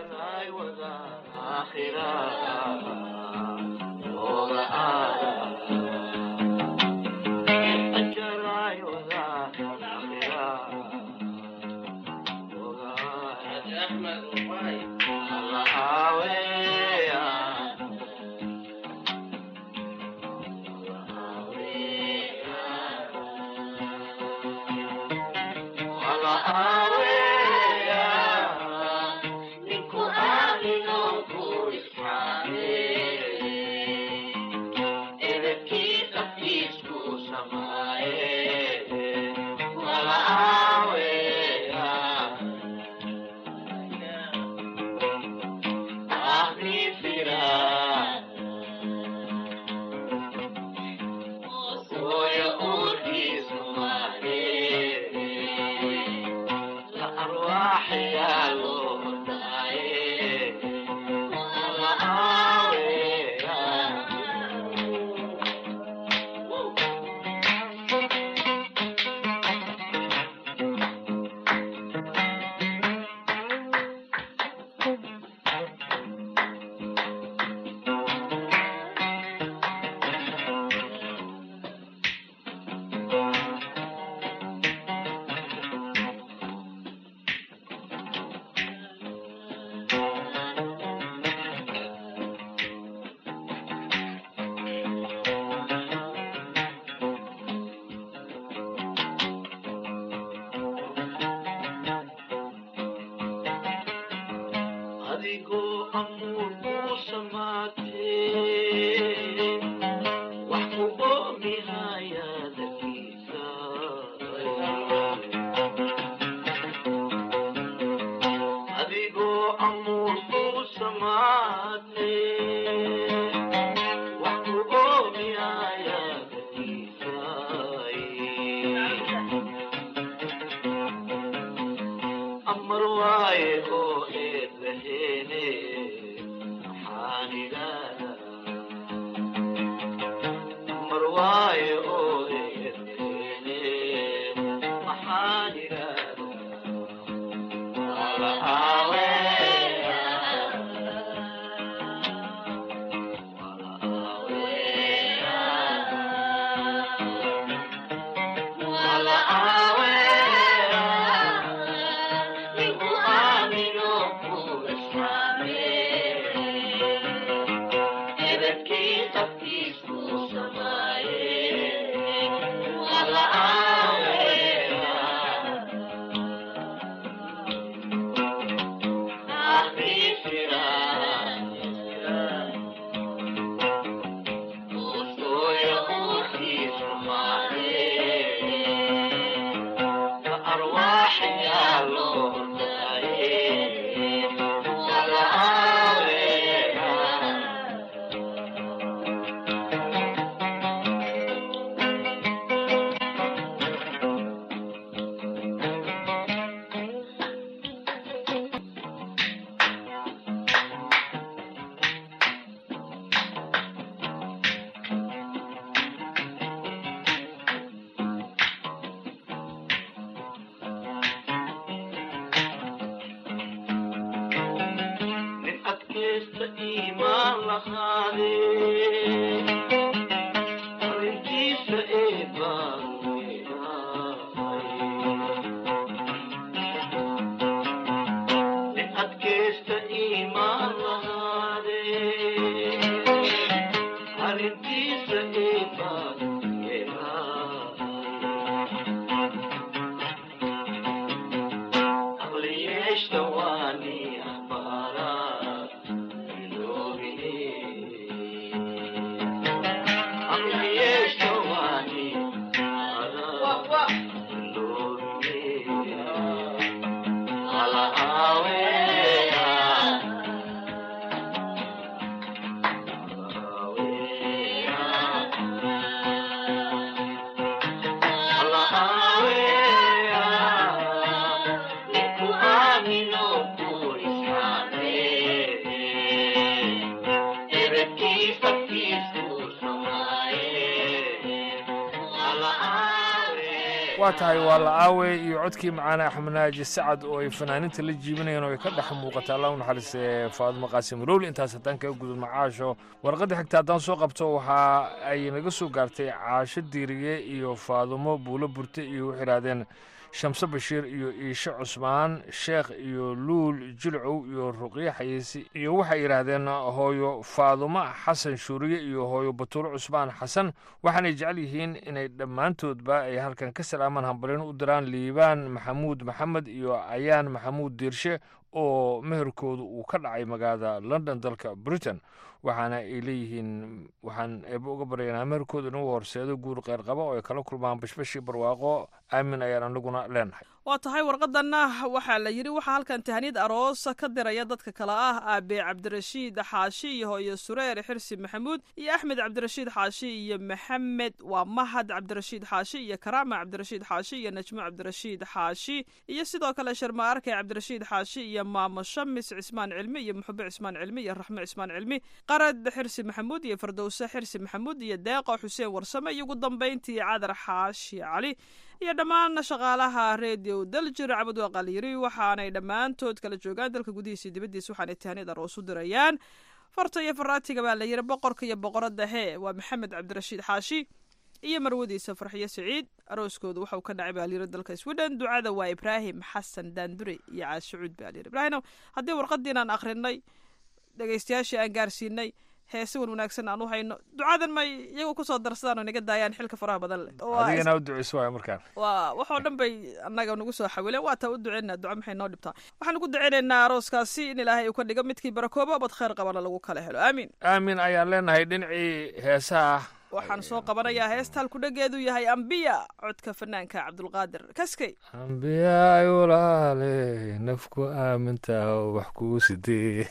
waa tahay waa la aawey iyo codkii macaane axmed naaji sacad oo ay fanaaninta la jiibinayeen oo ay ka dhex muuqata allah u naxariiste faadimo qaasim rowli intaas haddaan kaga gudub macaasho warqadda xigta haddaan soo qabto waxa ay naga soo gaartay caasho diiriye iyo faadimo buulo burte iyo waxay idhahdeen shamse bashiir iyo iishe cusmaan sheekh iyo luul jilcow iyo ruqye xayiisi iyo waxay yidhaahdeen hooyo faadumo xasan shuuriye iyo hooyo batuulo cusmaan xasan waxaanay jecel yihiin inay dhammaantoodba ay halkan ka salaamaan hambalin u diraan liibaan maxamuud maxamed iyo ayaan maxamuud diirshe oo meherkoodu uu ka dhacay magaalada london dalka britain waxaana ay leeyihiin waxaan eeba uga baryaynaa meherkooda inagu horseedo guur qeyr qaba oo ay kala kulmaan bashbashii barwaaqo aamin ayaan anaguna leenahay waa tahay warqadanna waxaa la yidhi waxaa halkan tahaniyad aroosa ka diraya dadka kale ah aabe cabdirashiid xaashi iyo hooyo sureer xirsi maxamuud iyo axmed cabdirashiid xaashi iyo maxamed waa mahad cabdirashiid xaashi iyo karaama cabdirashiid xaashi iyo najmo cabdirashiid xaashi iyo sidoo kale sharma arkay cabdirashiid xaashi iyo maamo shamis cismaan cilmi iyo muxube cismaan cilmi iyo raxme cismaan cilmi qarad xirsi maxamuud iyo fardowse xirsi maxamuud iyo deeqo xuseen warsame iyo ugu dambayntii cadar xaashi cali iyo dhammaan shaqaalaha redio daljir cabud waaqal yiri waxaanay dhammaantood kala joogaan dalka gudihiisa iyo dibaddiisa waxaanay tahaniyad aroos u dirayaan farta iyo faraatiga baa la yiri boqorka iyo boqoradda hee waa maxamed cabdirashiid xaashi iyo marwadiisa farxiyo siciid arooskooda waxauu ka dhacay baa layiri dalka sweden ducada waa ibraahim xasan daandure iyo caashucuud baa layiri ibraahim haddii warqadiinaan akhrinay dhegeystayaashii aan gaarsiinay heese wan wanaagsan aan u hayno ducadan may iyagu kusoo darsadaan oo naga daayaan xilka faraha badan leh Waa is- adigana u duceyso waay markaan waa waxoo dhan bay annaga nagu soo xawileen waa taa u duceynaa duca maxay noo dhibtaa waxaan ugu duceynaynaa arooskaasi in ilaahay uu ka dhigo midkii barakooba bad khayr qabana lagu kala helo aamiin aamin ayaan leenahay dhinacii heesaha waxaan soo qabanayaa heesta halkudhageedu yahay ambiya codka fanaanka cabdulqaadir kaskey ambiyaay walaale nafku aamintaa wax kuu sidee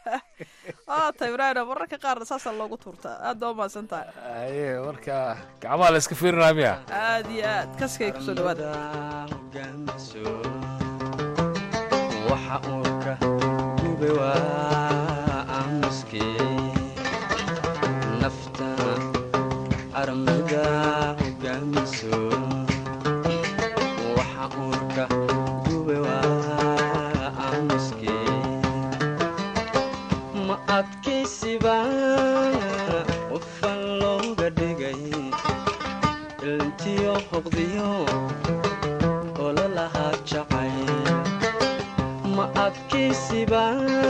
waa ta ibraahim mararka qaar saasaa loogu tuurtaa aad baa umahadsan tahay aye marka gacmaha la iska fiirinaa miya aad iyo aad kaskey kusoo dhawaada waxa uurka gube waa aamuskee nafta armuda hogaamiso waxa uurka gube waa aamuskee ma adkaysiba qofan looga dhigay ilntiyo hoqdiyo ololahaa jacayl ma adkaysiba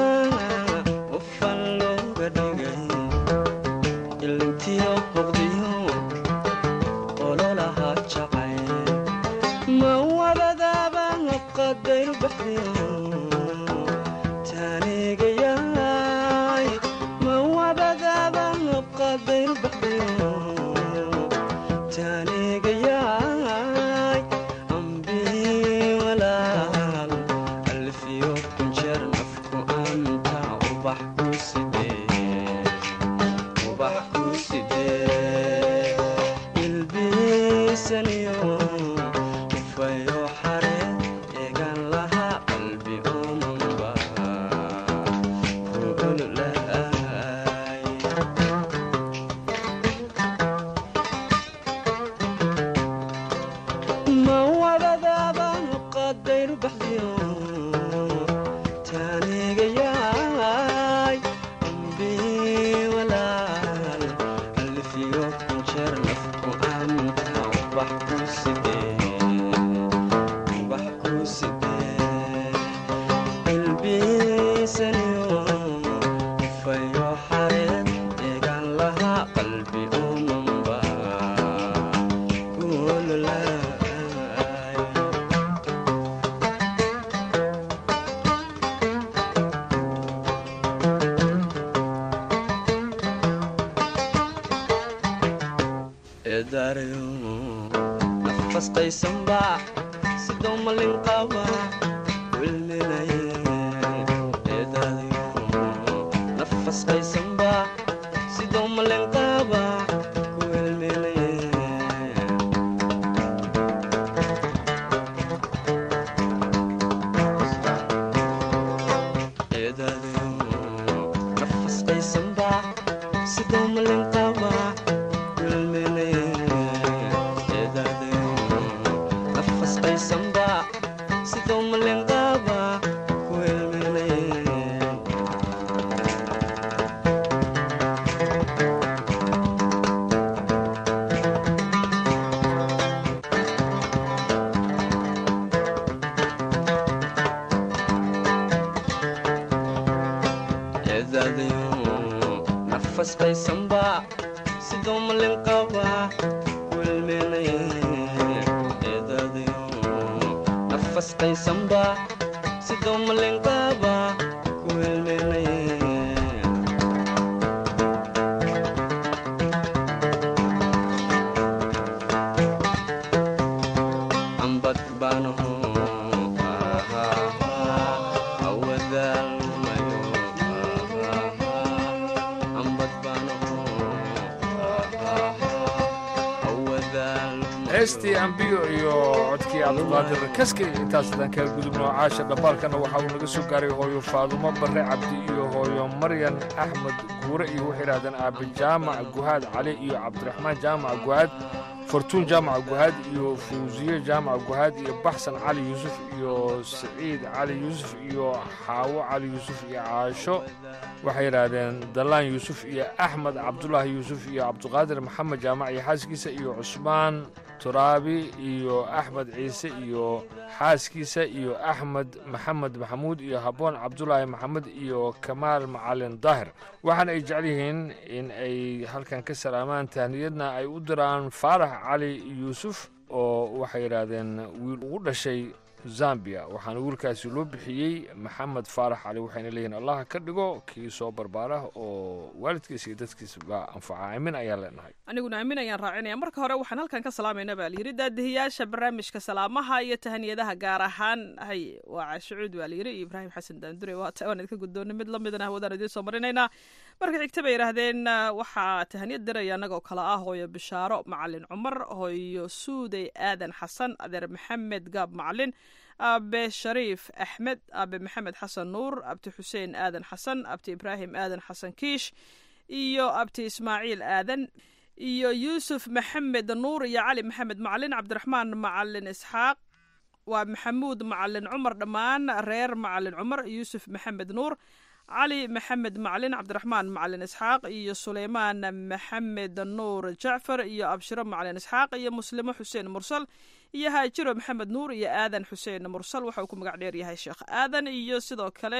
qofan looga dhigay ilintiyo hoqdiyo ololahaa jacayl ma wadadaaba qadayr baxdiyo taanigayaay ma wadadaaba qadayr baxdiyo taanigayaay ambii walaal alfiyo kunjeer nafku anta ubax ku sidee ubax ku sidee ilbiisaniyo ufayo xare eegan lahaa qalbi omanba kuululaay ma wadadaaba qadayr baxdiyo taanigayaay ambii walaal alfiyo kunjeer nafku anta ubax ku sidee ubax ku sidee ilbiisaniyo ufayo xareed eegan lahaa qalbi omanba kuululaay eedaarayo nafas qaysanba sidoo malin qaba wilminaye eedaarayo nafas qaysanba sidoo malin qaba wilminaye eedaarayo nafas qaysanba sidoo malin qaba eedaadayo nafas qaysanba sidoo malin qaba wilmenay eedaadayo nafas qaysanba sidoo malin qaba wilmenay ambad baanaho awadaalmayo ambad baanaho awadaalmayo heestii ambiyo iyo codkii cabdulqaadir kaski intaas haddaan kaga gudubno caasha dhambaalkana waxa uu naga soo gaaray hooyo faadumo barre cabdi iyo hooyo maryan axmed guure iyo waxay idhahdeen aabe jaamac guhaad cali iyo cabdiraxmaan jaamac guhaad fortuun jaamac guhaad iyo fuusiye jaamac guhaad iyo baxsan cali yuusuf iyo siciid cali yuusuf iyo xaawo cali yuusuf iyo caasho waxay yidhaahdeen dallaan yuusuf iyo axmed cabdulaahi yuusuf iyo cabduqaadir maxamed jaamac iyo xaaskiisa iyo cusmaan turaabi iyo axmed ciise iyo xaaskiisa iyo axmed maxamed maxamuud iyo habboon cabdulaahi maxamed iyo kamaal macalin daahir waxaana ay jecel yihiin in ay halkan ka salaamaan tahniyadna ay u diraan faarax cali yuusuf oo waxay yidhaahdeen wiil ugu dhashay zambia waxaana wiilkaasi loo bixiyey maxamed faarax cali waxayna leeyihiin allah ka dhigo kii soo barbaara oo waalidkiisa iyo dadkiisaba anfaca aamin ayaan leenahay aniguna aamin ayaan raacinaya marka hore waxaan halkan ka salaamayna baa layidhi daadihiyaasha barnaamijka salaamaha iyo tahaniyadaha gaar ahaan hay waa caashucuud baa layidhi iyo ibraahim xasan daandure waata waan idinka guddoonay mid lamidana hawadaan idiin soo marinaynaa marka xigta bay yidhaahdeen waxaa tahaniyad diraya annagoo kale ah hooyo bishaaro macalin cumar hooyo suuday aadan xasan adeer maxamed gaab macalin aabe shariif axmed aabe maxamed xasan nuur abti xuseen aadan xasan abti ibraahim aadan xasan kiish iyo abti ismaaciil aadan iyo yuusuf maxamed nuur iyo cali maxamed macalin cabdiraxmaan macalin isxaaq waa maxamuud macalin cumar dhammaan reer macalin cumar yuusuf maxamed nuur cali maxamed macalin cabdiraxmaan macalin isxaaq iyo suleymaan maxamed nuur jacfar iyo abshiro macalin isxaaq iyo muslimo xuseen mursal iyo haajiro maxamed nuur iyo aadan xuseen mursal waxa uu ku magac dheer yahay sheekh aadan iyo sidoo kale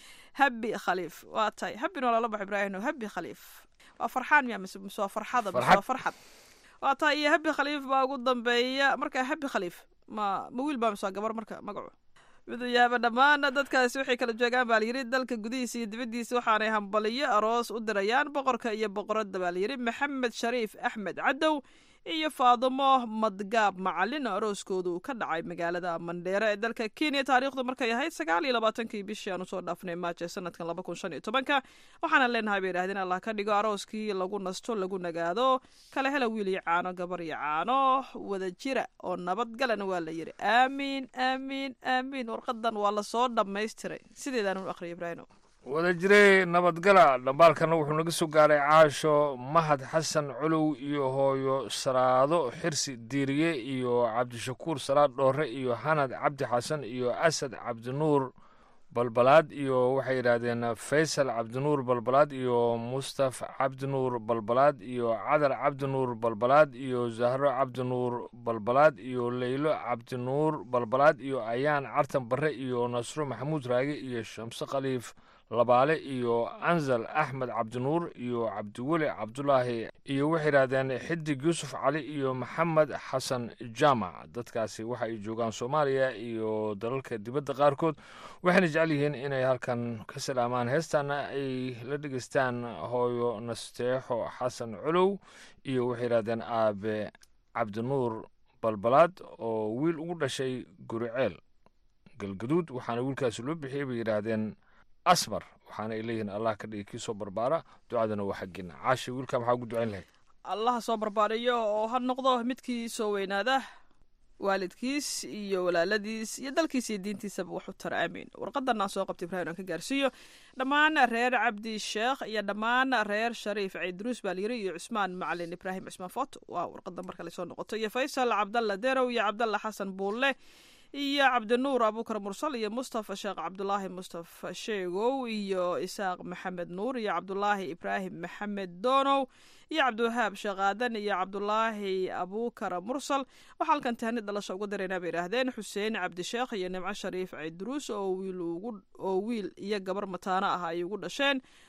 habi khaliif waa tahay habin waa lala bax ibraahim habi khaliif waa farxaan miya mise mise waa farxada mise waa farxad waa tahay iyo habi khaliif baa ugu dambeeya marka habi khaliif ma ma wiil baa mise waa gabar marka magacu midayaaba dhammaan dadkaasi waxay kala joogaan baa layidhi dalka gudihiisa iyo dibaddiisa waxaanay hambaliyo aroos u dirayaan boqorka iyo boqoradda baa layidhi maxamed shariif axmed cadow iyo faadimo madgaab macalin oo arooskoodu ka dhacay magaalada mandheere ee dalka kenya taariikhdu markay ahayd sagaal iyo labaatankii bishii aan usoo dhaafnay maaje sanadkan laba kun shan iyo tobanka waxaana leenahay bay yidhahdeen allah ka dhigo arooskii lagu nasto lagu nagaado kala hela wiil iyo caano gabar iyo caano wada jira oo nabadgalana waa la yidhi aamiin aamiin aamiin warqadan waa lasoo dhammaystiray sideedaan u aqriya ibraahim wada jiray nabadgala dhambaalkana wuxuu naga soo gaaray caasho mahad xasan colow iyo hooyo saraado xirsi diiriye iyo cabdishakuur salaad dhoore iyo hanad cabdi xasan iyo asad cabdinuur balbalaad iyo waxay yidhaahdeen faysal cabdinuur balbalaad iyo mustaf cabdinuur balbalaad iyo cadar cabdinuur balbalaad iyo zahro cabdinuur balbalaad iyo leylo cabdinuur balbalaad iyo ayaan cartan barre iyo nasro maxamuud raage iyo shamse khaliif labaale iyo anzal axmed cabdinuur iyo cabdiweli cabdulaahi iyo waxay yidhahdeen xidig yuusuf cali iyo maxamed xasan jaamac dadkaasi waxa ay joogaan soomaaliya iyo dalalka dibadda qaarkood waxayna jecel yihiin inay halkan ka salaamaan heestaana ay la dhegeystaan hooyo nasteexo xasan colow iyo waxay yidhahdeen aabe cabdinuur balbalaad oo wiil ugu dhashay guriceel galgaduud waxaana wiilkaasi loo bixiyey bay yidhaahdeen asmar waxaana ay leeyihiin allah ka dhigi kii soo barbaara ducadana waa xaggina caashi wiilkaa maxaa ugu ducayn lahayd allaha soo barbaariyo oo ha noqdo midkii soo weynaada waalidkiis iyo walaaladiis iyo dalkiis iyo diintiisaba wax u tara aamiin warqadan aan soo qabtay ibrahim aan ka gaarsiiyo dhammaan reer cabdi sheekh iyo dhammaan reer shariif ciidruus baa layiri iyo cusmaan macalin ibraahim cusmaan foot waa warqadan marka lasoo noqoto iyo faysal cabdalla derow iyo cabdalla xasan buulle iyo cabdinuur abuukar mursal iyo mustafa sheekh cabdulaahi mustafa sheegow iyo isaaq maxamed nuur iyo cabdulaahi ibraahim maxamed doonow iyo cabdiwahaab sheekh aadan iyo cabdulaahi abuukar mursal waxaa halkan tahani dhalasho uga daraynaa bay idhaahdeen xuseen cabdisheekh iyo nimco shariif ciidruus oo wiil oo wiil iyo gabar mataano ah ay ugu dhasheen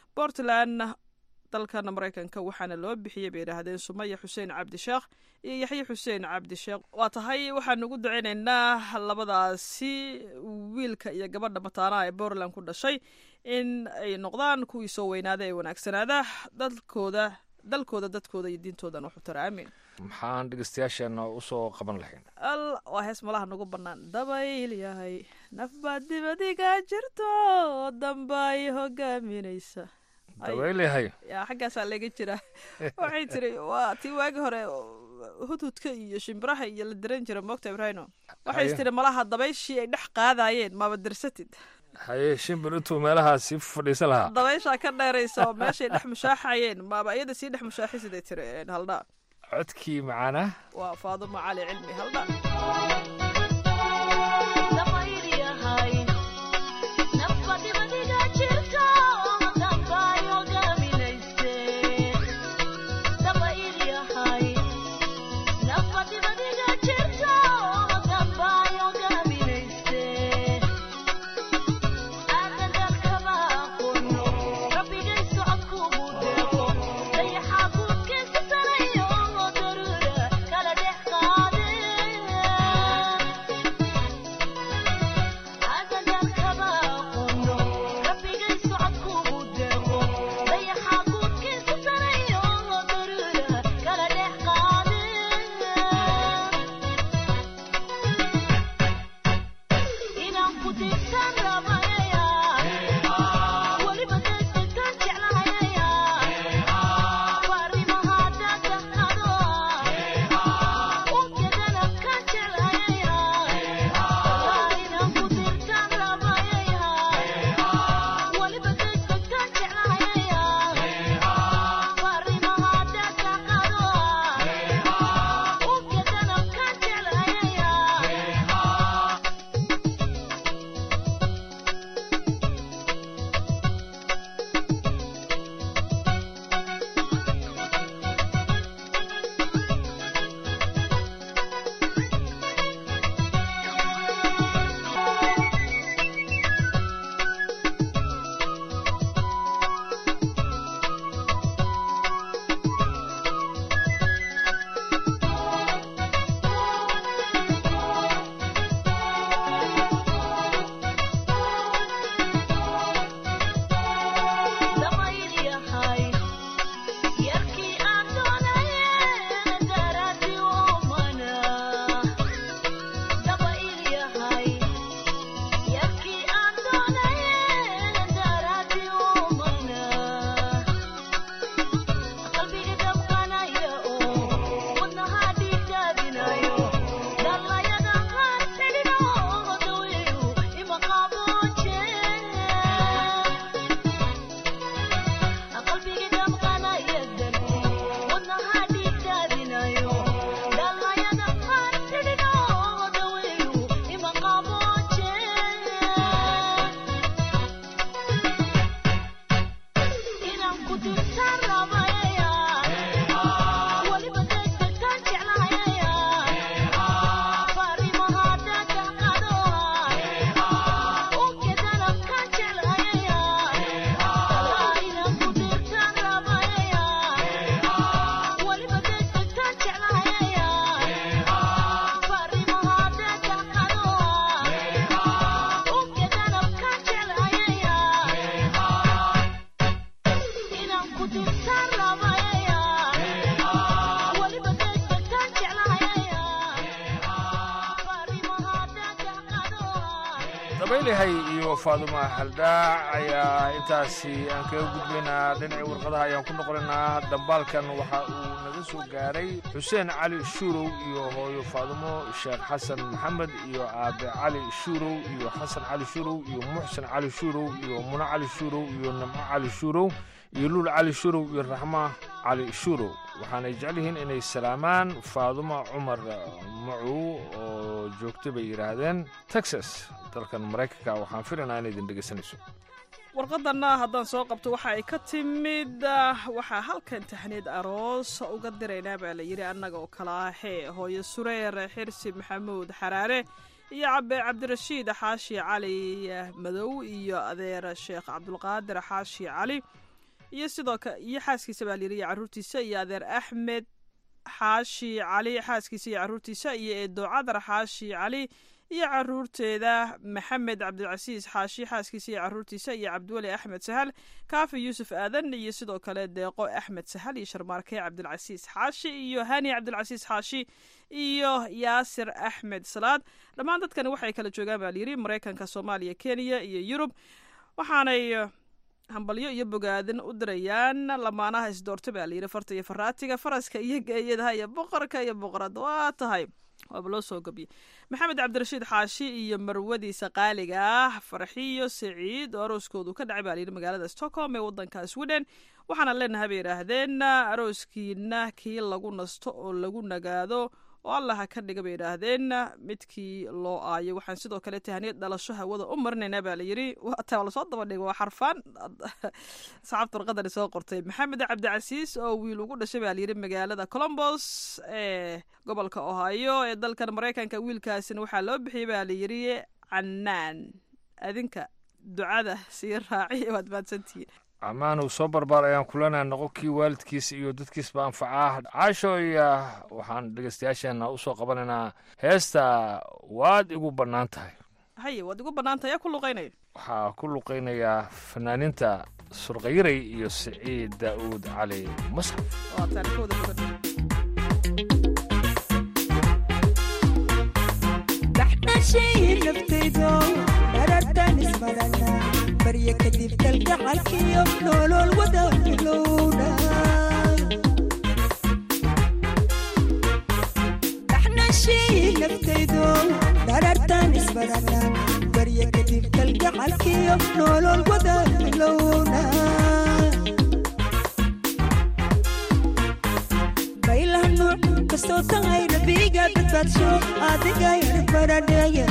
portland dalkan maraykanka waxaana loo bixiyey bay yidhaahdeen sumaya xuseen cabdisheekh iyo yaxye xuseen cabdisheekh waa tahay waxaanu ugu duceynaynaa labadaasi wiilka iyo gabadha mataanaha ee portland ku dhashay in ay noqdaan kuwii soo weynaada ee wanaagsanaada dalkooda dalkooda dadkooda iyo diintoodan waxu tara aamin maxaan dhegeystayaasheena usoo qaban lahayn al waa hees malaha nagu bannaan dabayl yahay nafbaad dibadiga jirto damba ay hogaaminaysa Ay, dabayl yahay yaa xaggaasaa laga jira waxay tiri waa tii waagi hore hudhudka iyo shimbiraha iyo la diran jira moogta ibrahino waxay Haye. tiri malaha dabayshii ay dhex qaadayeen maaba dirsatid haye shimbir intuu meelahaa sii fadhiisa lahaa dabayshaa ka dheeraysa oo meeshay dhex mushaaxayeen maaba iyada sii dhex mushaaxisiday tiri een, haldhaa codkii macaana waa faadumo cali cilmi haldhaa dabaylahay iyo faaduma haldaac ayaa intaasi aan kaga gudbaynaa dhinacii warqadaha ayaan ku noqonaynaa dambaalkan waxa uu naga soo gaaray xuseen cali shuurow iyo hooyo faadumo sheekh xasan maxamed iyo aabe cali shuurow iyo xasan cali shuurow iyo muxsen cali shuurow iyo muno cali shuurow iyo nimco cali shuurow iyo luul cali shuurow iyo raxma cali shuurow waxaanay jecel yihiin inay salaamaan faaduma cumar macuw oo joogta bay yidhaahdeen texas dalkan maraykanka waxaan filaynaa inay idin dhegaysanayso warqadanna haddaan soo qabto waxa ay ka timid waxaa halkan taxniid aroos uga diraynaa baa la yidhi annaga oo kala ahee hooyo sureer xirsi maxamuud xaraare iyo cabe cabdirashiid xaashi cali madow iyo adeer sheekh cabdulqaadir xaashi cali iyo sidoo ka iyo xaaskiisa baa layidhi iyo carruurtiisa iyo adeer axmed xaashi cali xaaskiisa iyo carruurtiisa iyo eedo cadar xaashi cali iyo caruurteeda maxamed cabdilcasiis xaashi xaaskiisa iyo caruurtiisa iyo cabdiweli axmed sahal kaafi yuusuf aadan iyo sidoo kale deeqo axmed sahal iyo sharmaarke cabdilcasiis xaashi iyo hani cabdilcasiis xaashi iyo yaasir axmed salaad dhammaan dadkani waxay kala joogaan baa layidhi maraykanka soomaaliya kenya iyo yurub waxaanay hambalyo iyo bogaadin u dirayaan lamaanaha isdoorta baa layidhi farta iyo faraatiga faraska iyo geeyadaha iyo boqorka iyo boqorada waa tahay waaba loo soo gabiyey maxamed cabdirashiid xaashi iyo marwadiisa qaaliga ah farxiyo saciid oo arooskoodu ka dhacay baa layidhi magaalada stockholm ee wadanka sweden waxaana leenahay bay yidhaahdeen arooskiina kii lagu nasto oo lagu nagaado oo allaha ka dhiga bay yidhaahdeen midkii loo aayo waxaan sidoo kale tahaniyad dhalasho hawada u marinaynaa baa layidhi taa lasoo daba dhiga waa xarfaan saxaabta warqadani soo qortay maxamed cabdicasiis oo wiil ugu dhashay baa layidhi magaalada colombos ee gobolka ohio ee dalkan maraykanka wiilkaasina waxaa loo bixiyey baa layidhi canaan adinka ducada sii raaciya waad mahadsantihiin ammaan uu soo barbaar ayaan kulanaa noqon kii waalidkiisa iyo dadkiisba anfacaa caasho iyo waxaan dhegeystayaasheena usoo qabanaynaa heesta waad igu bannaan tahay haye waad igu bannaan tahay yaa ku luqaynaya waxaa ku luqaynayaa fanaaniinta surqayiray iyo siciid daa'uud cali masxaf waa taarikooda mudan daxdhashii naftaydo dharartan ismarana barya kadib kalgacalkiyo nolol wada bilowna daxdhashii naftaydo dharartan ismarana barya kadib kalgacalkiyo nolol wada bilowna baylah nuuc kastoo tahay rabiga badbaadsho adiga yar baradheeye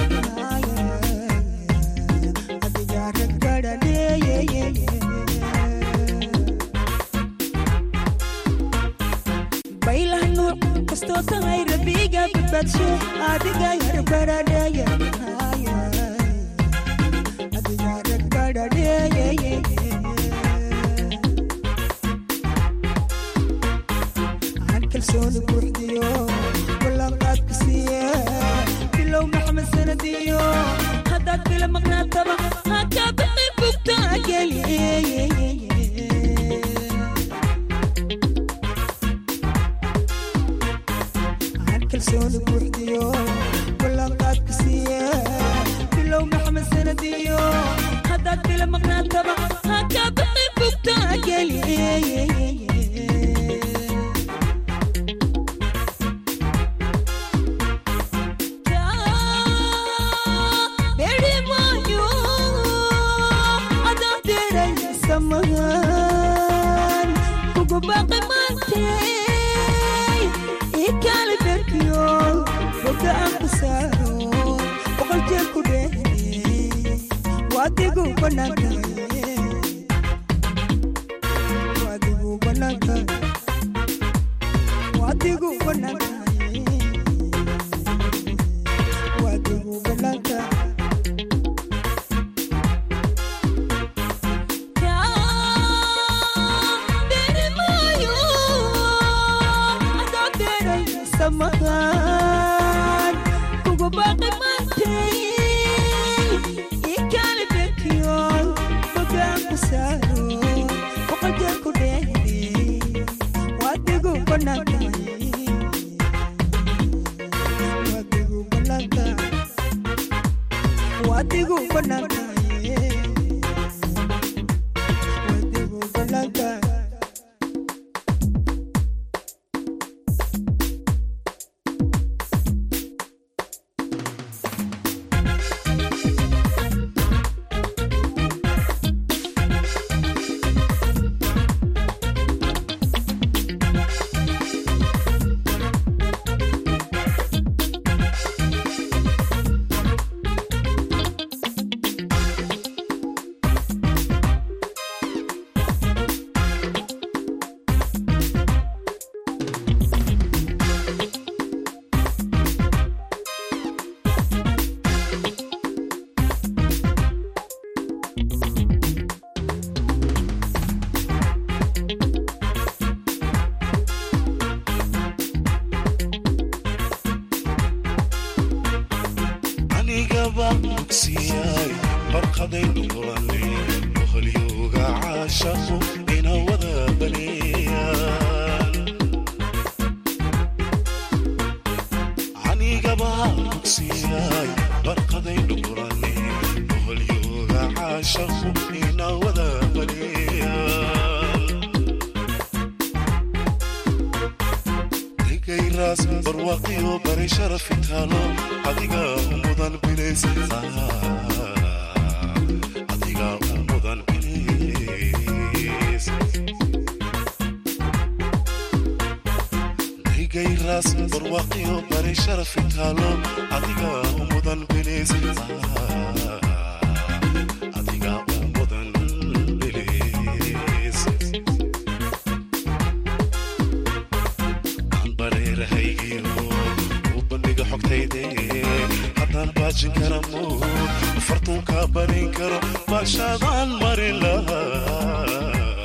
adiga rag baradheeye baylah nuuc kastoo tahay rabiga badbaadsho adiga yar baradheeye adiga rag baradheeye kalsooni buuxdiyo ballanqaadku siiye bilow maxmed sanadiyo haddaad bila maqnaataba hakaa bixi bugtaageliye kalsooni buuxdiyo ballanqaadku siiye bilow maxmed sanadiyo haddaad bila maqnaataba hakaa bixi bugtaageliye samahan kugu baaqi maantay ikali berkiyo boga aan ku saaro boqol jeer ku dheehne waadigu banaankaye waadigu banaankaye waadigu banaankaye waadigu banaankaye samahan kugu baaqi maantay ikali berkiyo bogaan ku saaro boqol jeer ku dheehne waadigu banaankaye waadigu banaankaye waadigu banaankaye waadigu banaankaye anigaba bogsiyaay barqadaynu kulanay boqolyooga caashaqu ina wada baneeyaan anigaba bogsiyaay barqadaynu kulanay boqolyooga caashaqu ina wada baneeyaan digayraas barwaaqiyo bari sharafi taalo adiga u mudan bilays adiga u mudan bilays digayraas barwaaqiyo bari sharafi taalo adiga u mudan bilays adiga u mudan bilays bareerahaygiyo u bandhiga xogtayde haddaan baajin kara mood fartuunka barin karo baashaadaan marin lahaa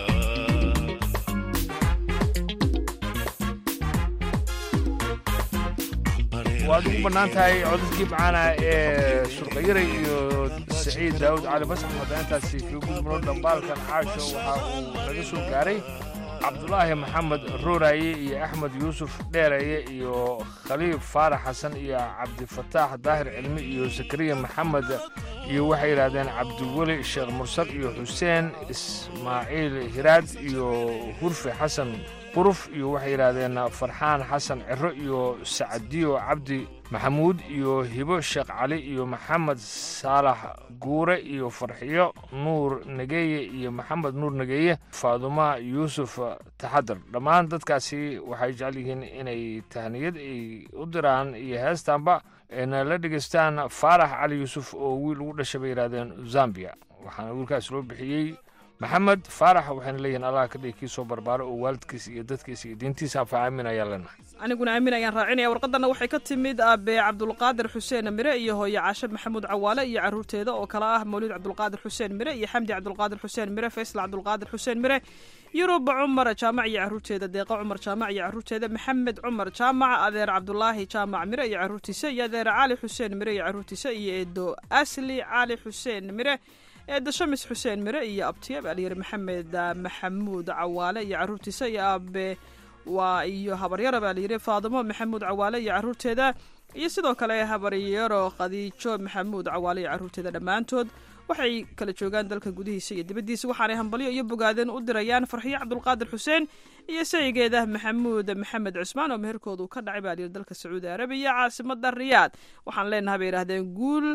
waad ugu bannaan tahay codadkii macaana ee surqayaray iyo saciid daawud cali basax hadda intaasi kaga gudubno dhambaalkan caasho waxa uu naga soo gaaray cabdulaahi maxamed rooraye iyo axmed yuusuf dheeraye iyo khaliif faarax xasan iyo cabdifataax daahir cilmi iyo zakariya maxamed iyo waxay yidhaahdeen cabdiweli sheekh mursal iyo xuseen ismaaciil hiraad iyo hurfe xasan quruf iyo waxay yidhaahdeen farxaan xasan ciro iyo sacdiyo cabdi maxamuud iyo hibo sheekh cali iyo maxamed saalax guure iyo farxiyo nuur nageeye iyo maxamed nuur nageeye faaduma yuusuf taxadar dhammaan dadkaasi waxay jecel yihiin inay tahniyad ay u diraan iyo heestaanba ayna la dhegaystaan faarax cali yuusuf oo wiil ugu dhashay bay yidhahdeen zambia waxaana wiilkaas loo bixiyey maxamed faarax waxayna leeyihiin allah ka dhigi kii soo barbaaro oo waalidkiisa iyo dadkiisa iyo diintiisa anfaca aamin ayaa leenahay aniguna aamin ayaan raacinaya warqadana waxay ka timid aabe cabdulqaadir xuseen mire iyo hooye caashe maxamuud cawaale iyo caruurteeda oo kale ah mawlid cabdulqaadir xuseen mire iyo xamdi cabdulqaadir xuseen mire faysal cabdulqaadir xuseen mire yuruba cumar jaamac iyo caruurteeda deeqa cumar jaamac iyo caruurteeda maxamed cumar jaamac adeer cabdulaahi jaamac mire iyo caruurtiisa iyo adeer cali xuseen mire iyo caruurtiisa iyo eedo asli cali xuseen mire eedo shamis xuseen mire iyo abtiya baalyar maxamed maxamuud cawaale iyo caruurtiisa iyo aabe waa iyo habaryaro baa layidhi faadimo maxamuud cawaale iyo caruurteeda iyo sidoo kale habaryaro khadiijo maxamuud cawaale iyo caruurteeda dhammaantood waxay kala joogaan dalka gudihiisa iyo dibaddiisa waxaanay hambalyo iyo bogaadeen u dirayaan farxiyo cabdulqaadir xuseen iyo saygeeda maxamuud maxamed cusmaan oo meherkoodu ka dhacay baa layidhi dalka sacuudi arabiya caasimada riyaad waxaan leenahay bay yidhahdeen guul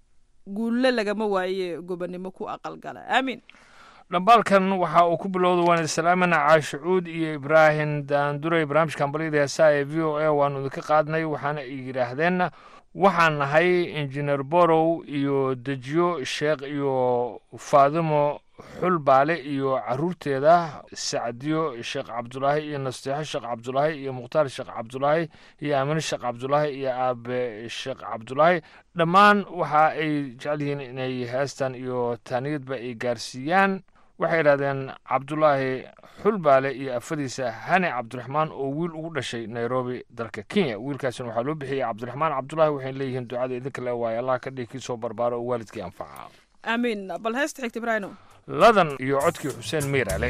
guulle lagama waaye gobonimo ku aqalgala aamiin dhambaalkan waxa uu ku bilowda waan islaamina caashucuud iyo ibraahim daandure barnaamijka hambalyada heesaha ee v o a waanu idinka qaadnay waxaana ay yidhaahdeen waxaan nahay injineer borow iyo dejiyo sheekh iyo faadimo xulbaale iyo caruurteeda sacdiyo sheekh cabdulaahi iyo nasteexo sheekh cabdulaahi iyo mukhtaar sheekh cabdulaahi iyo aamine sheekh cabdulaahi iyo aabe sheekh cabdulaahi dhammaan waxa ay jecel yihiin inay heestan iyo taaniyadba ay gaarsiiyaan waxay yidhahdeen cabdulaahi xulbaale iyo afadiisa hani cabdiraxmaan oo wiil ugu dhashay nairobi dalka kenya wiilkaasina waxaa loo bixiyey cabdiraxmaan cabdulaahi waxayna leeyihiin ducada idinka le waaye allah ka dhigi kii soo barbaaro oo waalidkii anfaca aamiin bal heesta xigta ibraahino ladan iyo codkii xuseen miirale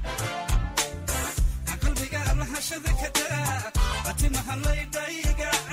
qalbiga lahashada ka daa atimaha laydhayga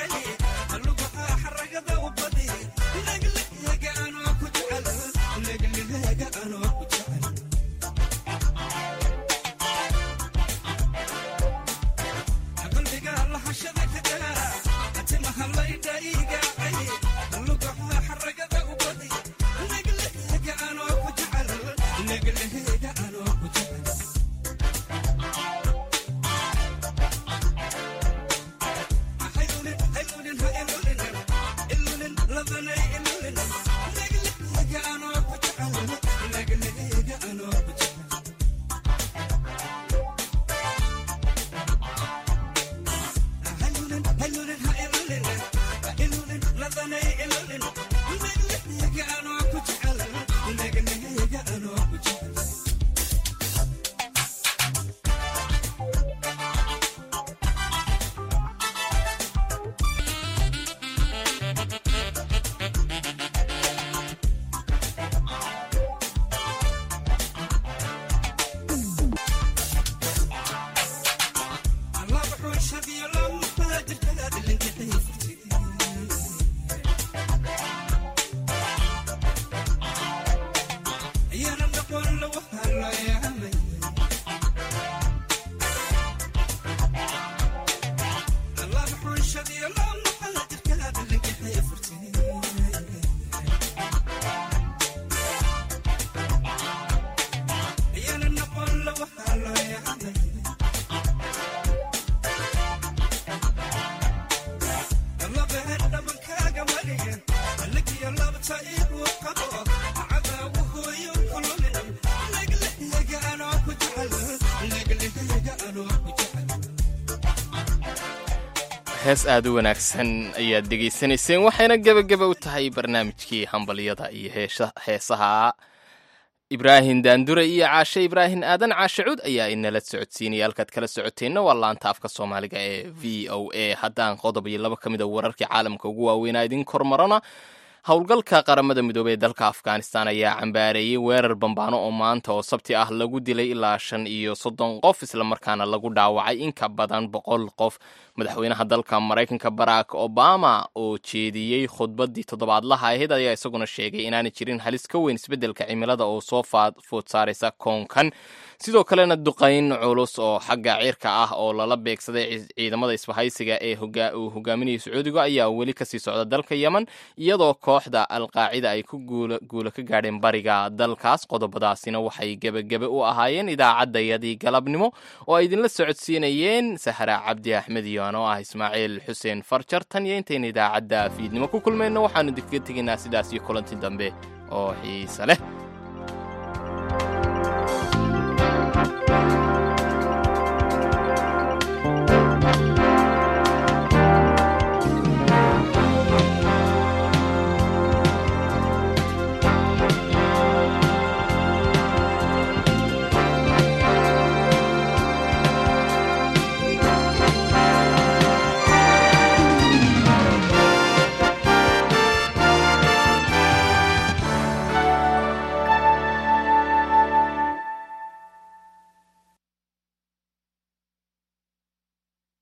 hees aada u wanaagsan ayaad dhegaysanayseen waxayna gebageba u tahay barnaamijkii hambalyada iyo heesha- heesaha ibraahim daandure iyo caashe ibraahim aadan caashe cud ayaa inala socodsiinaya halkaad kala socoteenna waa laanta afka soomaaliga ee v o a haddaan qodob iyo laba ka mid a wararkii caalamka ugu waaweynaa idin kormarana howlgalka qaramada midoobey ee dalka afghanistan ayaa cambaareeyey weerar bambaano oo maanta oo sabti ah lagu dilay ilaa shan iyo soddon qof islamarkaana lagu dhaawacay in ka badan boqol qof madaxweynaha dalka maraykanka barack obama oo jeediyey khudbaddii toddobaadlaha ahayd ayaa isaguna sheegay inaanay jirin halis ka weyn isbeddelka cimilada oo soo faad food saaraysa koonkan sidoo kalena duqayn culus oo xagga cirka ah oo lala beegsaday ci- ciidamada isbahaysiga ee hoga- uu hogaaminayay sacuudiga ayaa weli kasii socda dalka yemen iyadoo kooxda alqaacida ay ku guula guula ka gaadheen bariga dalkaas qodobadaasina waxay gebagebe u ahaayeen idaacaddayadii galabnimo oo ay idinla socodsiinayeen sahra cabdi axmed iyo anoo ah ismaaciil xuseen farjar tan iyo intayna idaacadda fiidnimo ku kulmayno waxaanu idinkaga tegaynaa sidaas iyo kulanti dambe oo xiise leh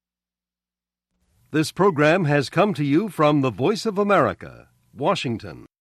This program has come to you from the Voice of America, Washington.